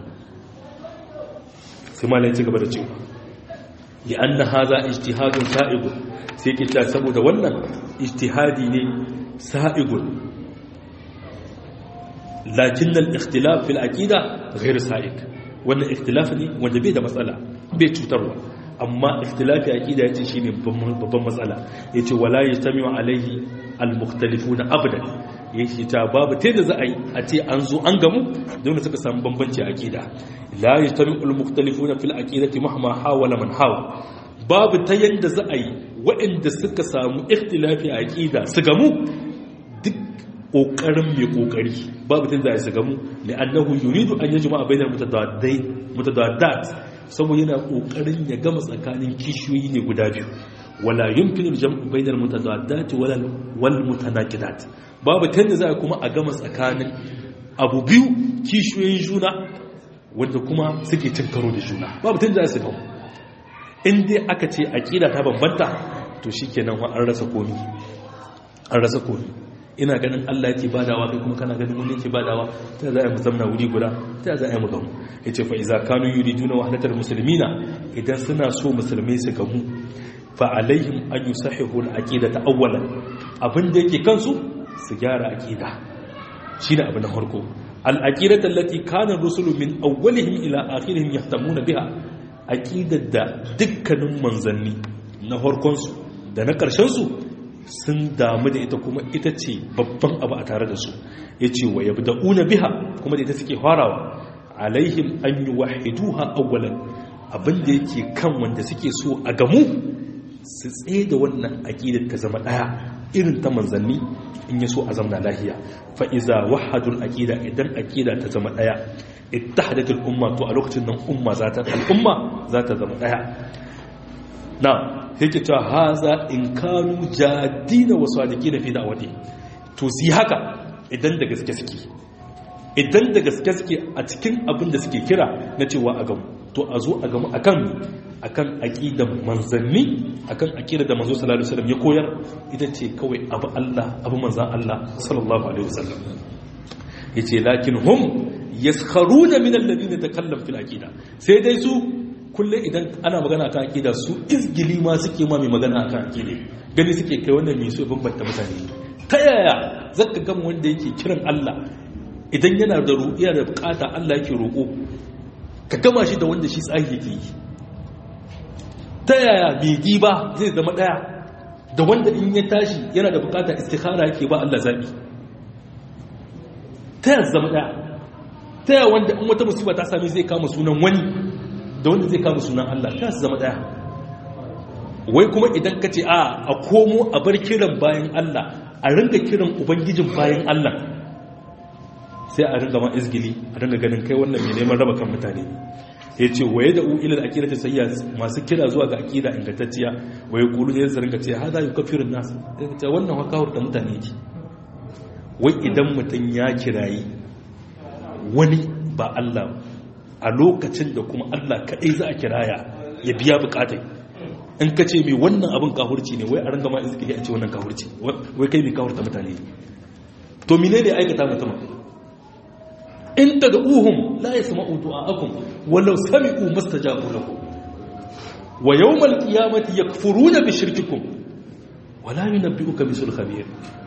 sai malai ci gaba da cewa li anna hadha ijtihadun sa'igun sai ke ta saboda wannan ijtihadi ne sa'igun lakin al-ikhtilaf fil aqida ghayr sa'id wannan ikhtilafi ne wanda bai da matsala bai cutarwa amma ikhtilafi aqida yace shine babban matsala yace wala yastami'u alaihi almukhtalifuna abadan yace ta babu ta da za a yi a ce an zo an gamu don suka samu bambanci aqida la yastami'u almukhtalifuna fil aqidati mahma hawala man hawa babu ta yanda za a yi waɗanda suka samu ikhtilafi aqida su gamu duk kokarin mai kokari babu tun da su gamu da annahu yuridu an yajma bainal mutadaddai mutadaddat saboda yana kokarin ya gama tsakanin kishiyoyi ne guda biyu wala yumkinu al-jam'u bainal mutadaddat wala wal mutanaqidat babu tun da za kuma a gama tsakanin abu biyu kishiyoyin juna wanda kuma suke cin karo da juna babu tun da su gamu in dai aka ce aƙida ta bambanta to shi kenan an rasa komi an rasa komi ina ganin Allah yake badawa kai kuma kana ganin wani yake badawa ta za a yi zamna wuri guda ta za a yi mu gamu ya ce fa'iza kanu yuri duna wahadatar musulmina idan suna so musulmai su gamu fa alaihim an yi sahihul aƙida ta awwalan abin da yake kansu su gyara aƙida shi ne abu na farko al'aƙidar tallati kanin rusulu min awwalihim ila akhirihim yahtamuna biha aƙidar da dukkanin manzanni na harkonsu da na ƙarshensu sun damu da ita kuma ita ce babban abu a tare da su ya ce wa yabi da una biha kuma da ita suke farawa alaihim an yi wahiduha awwalan abinda yake kan wanda suke so a gamu su tsaye da wannan aƙidar ta zama ɗaya irin ta manzanni in ya so a zamna lahiya fa'iza wahadul aƙida idan aƙida ta zama ɗaya ittahadatul umma to a lokacin nan umma za ta al'umma za ta zama ɗaya na yake cewa haza in kanu jadina wasu adiki na fi da'awati to si haka idan da gaske suke idan da gaske suke a cikin abin da suke kira na cewa a gamu to a zo a gamu akan akan aqidan manzanni akan aqidar da manzo sallallahu alaihi wasallam ya koyar ita ce kawai abu Allah abu manzan Allah sallallahu alaihi wasallam yace lakin hum yaskharuna min alladhina takallam fil aqida sai dai su kulle idan ana magana kan aqida su izgili ma suke ma mai magana kan aqida gani suke kai wannan mai so bambanta mutane ta yaya zaka ga wanda yake kiran Allah idan yana da ru'iya da bukata Allah yake roko ka gama shi da wanda shi tsahi yake yi ta yaya mai giba zai zama daya da wanda in ya tashi yana da bukata istikhara yake ba Allah zabi ta yaya zama daya ta yaya wanda in wata musiba ta same zai kama sunan wani da wanda zai kama sunan Allah ta zama daya wai kuma idan ka ce a a komo a bar kiran bayan Allah a ringa kiran ubangijin bayan Allah sai a ringa ma izgili a ringa ganin kai wannan mai neman raba kan mutane ya ce waye da u'ilar akida ta sayya masu kira zuwa ga akida ingantacciya waye kulu ne zai ringa ce ha za yi kafirin nasu ta wannan wakawar da mutane ke wai idan mutum ya kirayi wani ba Allah a lokacin da kuma Allah kaɗai za a kiraya ya biya bukatai in ka ce mai wannan abin kahurci ne wai a ringa ma izgili a ce wannan kahurci wai kai mai kahurta mutane to mine ne aikata mutum in daga uhum la ya sama utu a akun walau sami'u mastajabu lahu wa yawmal qiyamati yakfuruna bi shirkikum wa la yunabbi'uka bisul khabir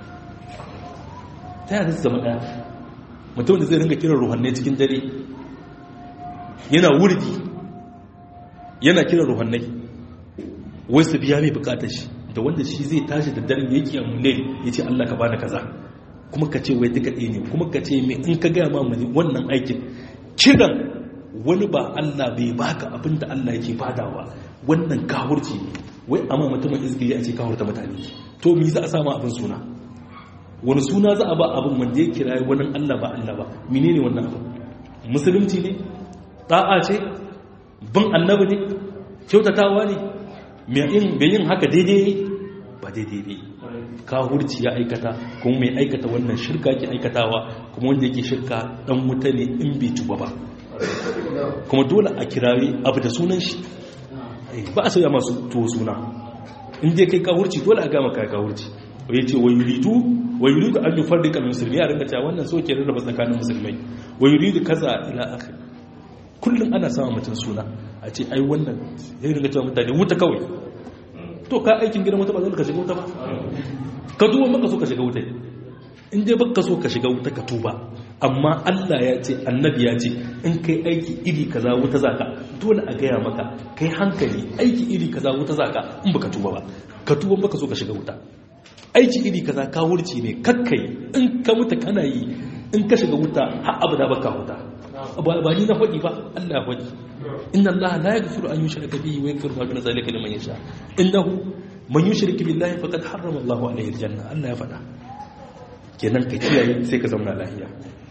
ta yadda zama daya mutum da zai ringa kiran ruhanne cikin dare yana wurdi yana kiran ruhannai wai su biya mai bukatar shi da wanda shi zai tashi da daren yake amule ya ce Allah ka bani kaza kuma ka ce wai duka ɗaya ne kuma ka ce mai in ka gaya ma mani wannan aikin kiran wani ba Allah bai baka abin da Allah yake badawa wannan kawurci ne wai amma mutumin izgili a ce kawurta mutane to mi za a sama abin suna wani suna za a ba abin wanda ya kira wani Allah ba Allah ba menene wannan abin musulunci ne ta'a ce bin annabi ne kyautatawa ne mai yin haka daidai ne ba daidai ne kahurci ya aikata kuma mai aikata wannan shirka ke aikatawa kuma wanda yake shirka dan wuta ne in bai tuba ba kuma dole a kirawi abu da sunan shi ba a sauya masu tuwo suna in dai kai kahurci dole a gama kai kahurci ya ce wa yuridu wa yuridu an yi farrika musulmi a rinka cewa wannan so ke rarraba tsakanin musulmai wa yuridu kaza ila akhir kullum ana samun mutum suna a ce ai wannan ya rinka cewa mutane wuta kawai to ka aikin gidan wuta ba zai ka shiga wuta ba ka duba maka so ka shiga wuta in dai baka so ka shiga wuta ka tuba amma Allah ya ce annabi ya ce in kai aiki iri kaza wuta zaka dole a gaya maka kai hankali aiki iri kaza wuta zaka in baka tuba ba ka tuba baka so ka shiga wuta aiki iri kaza ka wurci ne kakkai in ka mutu kana yi in ka shiga wuta har abada baka wuta ba ni na faɗi ba Allah ya faɗi inna Allah la yaghfiru an yushraka bihi wa yaghfiru ma duna zalika liman yasha innahu man yushrik billahi faqad harrama Allah alayhi aljanna Allah ya faɗa kenan ka kiyaye sai ka zama lafiya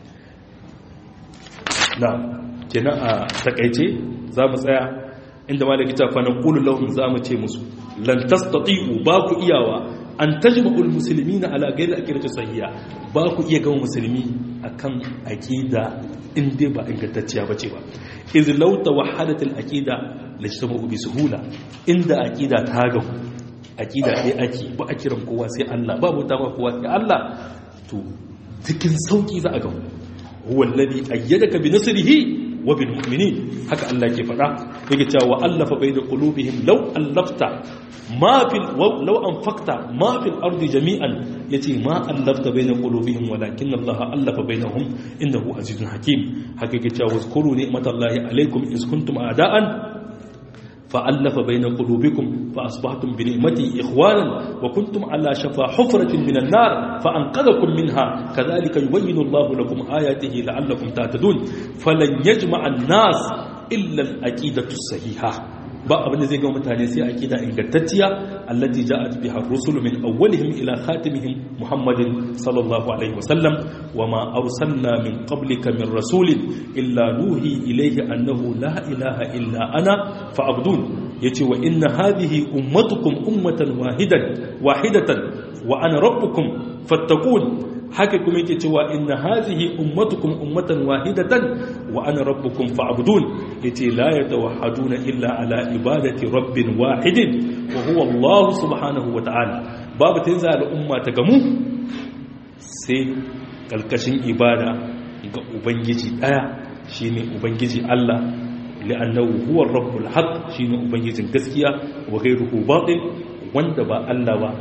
na kenan a takaice za mu tsaya inda malaki ta fa naqulu lahum za mu ce musu lan tastati'u ba ku iyawa an tajma'ul muslimina ala ghairi aqidati sahiha ba ku iya gama musulmi akan aqida in dai ba ingantacciya bace ba iz law tawahhadat al aqida lajtamu bi suhula inda aqida ta ga aqida dai ake ba a kiran kowa sai Allah ba bauta ba kowa sai Allah to cikin sauki za a ga huwa alladhi ayyadaka bi nasrihi wa bil mu'minin haka Allah ke faɗa yake cewa wa allafa bayna qulubihim law allafta ma fil law anfaqta ma fil ardi jami'an yace ma allafta bayna qulubihim walakin Allah allafa bainahum innahu azizun hakim haka yake cewa wazkuru ni'matallahi alaykum iz kuntum a'da'an فألف بين قلوبكم فأصبحتم بنعمتي إخوانا وكنتم على شفا حفرة من النار فأنقذكم منها كذلك يبين الله لكم آياته لعلكم تعتدون فلن يجمع الناس إلا الأكيدة الصحيحة ba abin da zai ga mutane sai akida ingantacciya allati ja'at biha ar-rusul min awwalihim ila khatimihim muhammadin sallallahu alaihi wasallam wama arsalna min qablika min rasulin illa nuhi ilayhi annahu la ilaha illa ana fa'budun yace wa inna hadhihi ummatukum ummatan wahidan wahidatan wa ana rabbukum fattaqun haka kuma yake cewa inna hazihi ummatukum ummatan wahidatan wa ana rabbukum fa'budun yace la yatawahhaduna illa ala ibadati rabbin wahidin wa huwa Allah subhanahu wa ta'ala babu tanza al'umma ta gamu sai kalkashin ibada ga ubangiji daya shine ubangiji Allah li'annahu huwa rabbul haqq shine ubangijin gaskiya wa ghayruhu batil wanda ba Allah ba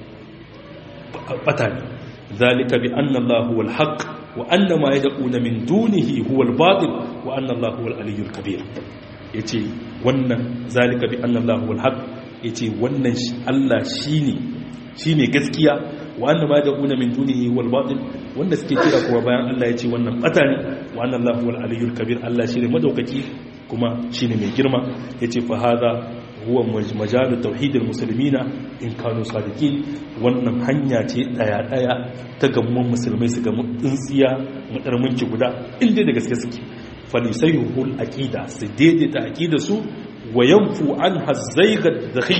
bata ne ذلك بأن الله هو الحق وأن ما يدعون من دونه هو الباطل وأن الله هو العلي الكبير yace wannan zalika bi anna Allah huwal haq yace wannan Allah shine shine gaskiya wa anna ma yad'una min dunihi wal batil wanda suke kira kuma bayan Allah yace wannan bata ne wa anna Allah huwal aliyyul kabir Allah shine madaukaki kuma shine mai girma yace fa hada huwa majalu tauhidil muslimina in kanu sadiqin wannan hanya ce daya daya ta gamman musulmai su ga tsintsiya madarminci guda inda da gaske suke falisayhul aqida su daidaita aqida su wa yanfu an hazzaiga dakhi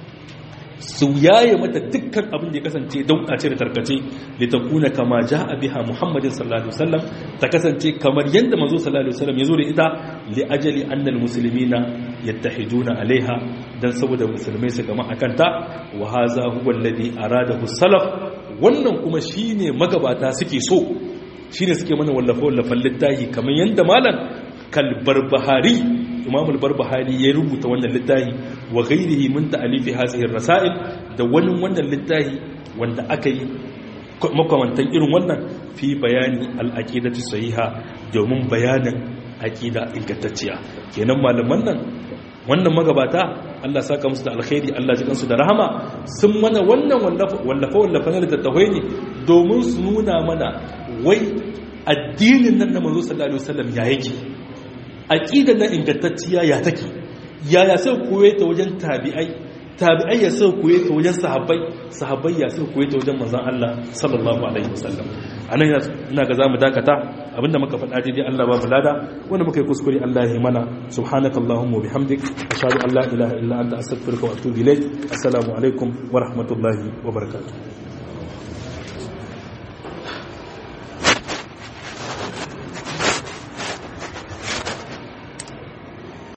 su yaye mata dukkan abin da ya kasance daukace da tarkace li takuna kama jaa biha muhammadin sallallahu alaihi wasallam ta kasance kamar yanda manzo sallallahu alaihi wasallam yazo da ita li ajali anna almuslimina yattahiduna alaiha dan saboda musulmai su gama akan ta wa hadha huwa alladhi aradahu salaf wannan kuma shine magabata suke so shine suke mana wallafa wallafan littafi kamar yanda malam kalbarbahari imam al-barbahari ya rubuta wannan littafi wa ghairihi min ta'alifi hadhihi rasail da wani wannan littafi wanda aka yi makamantan irin wannan fi bayani al-aqidati sahiha domin bayanin aqida ingantacciya kenan malaman nan wannan magabata Allah saka musu da alkhairi Allah ji kansu da rahama sun mana wannan wallafa wallafa na littattafai ne domin su nuna mana wai addinin nan na manzo sallallahu alaihi wasallam ya yake aqidar nan ingantacciya ya take yaya sai koye ta wajen tabi'ai tabi'ai ya sai koye ta wajen sahabbai sahabbai ya sai koye ta wajen manzon Allah sallallahu alaihi wasallam anan ina ga zamu dakata abinda muka faɗa daidai Allah ba mu lada wanda muka yi kuskure Allah ya mana subhanakallahumma wa bihamdik ashhadu an la ilaha illa anta astaghfiruka wa atubu ilayk assalamu alaikum wa rahmatullahi wa barakatuh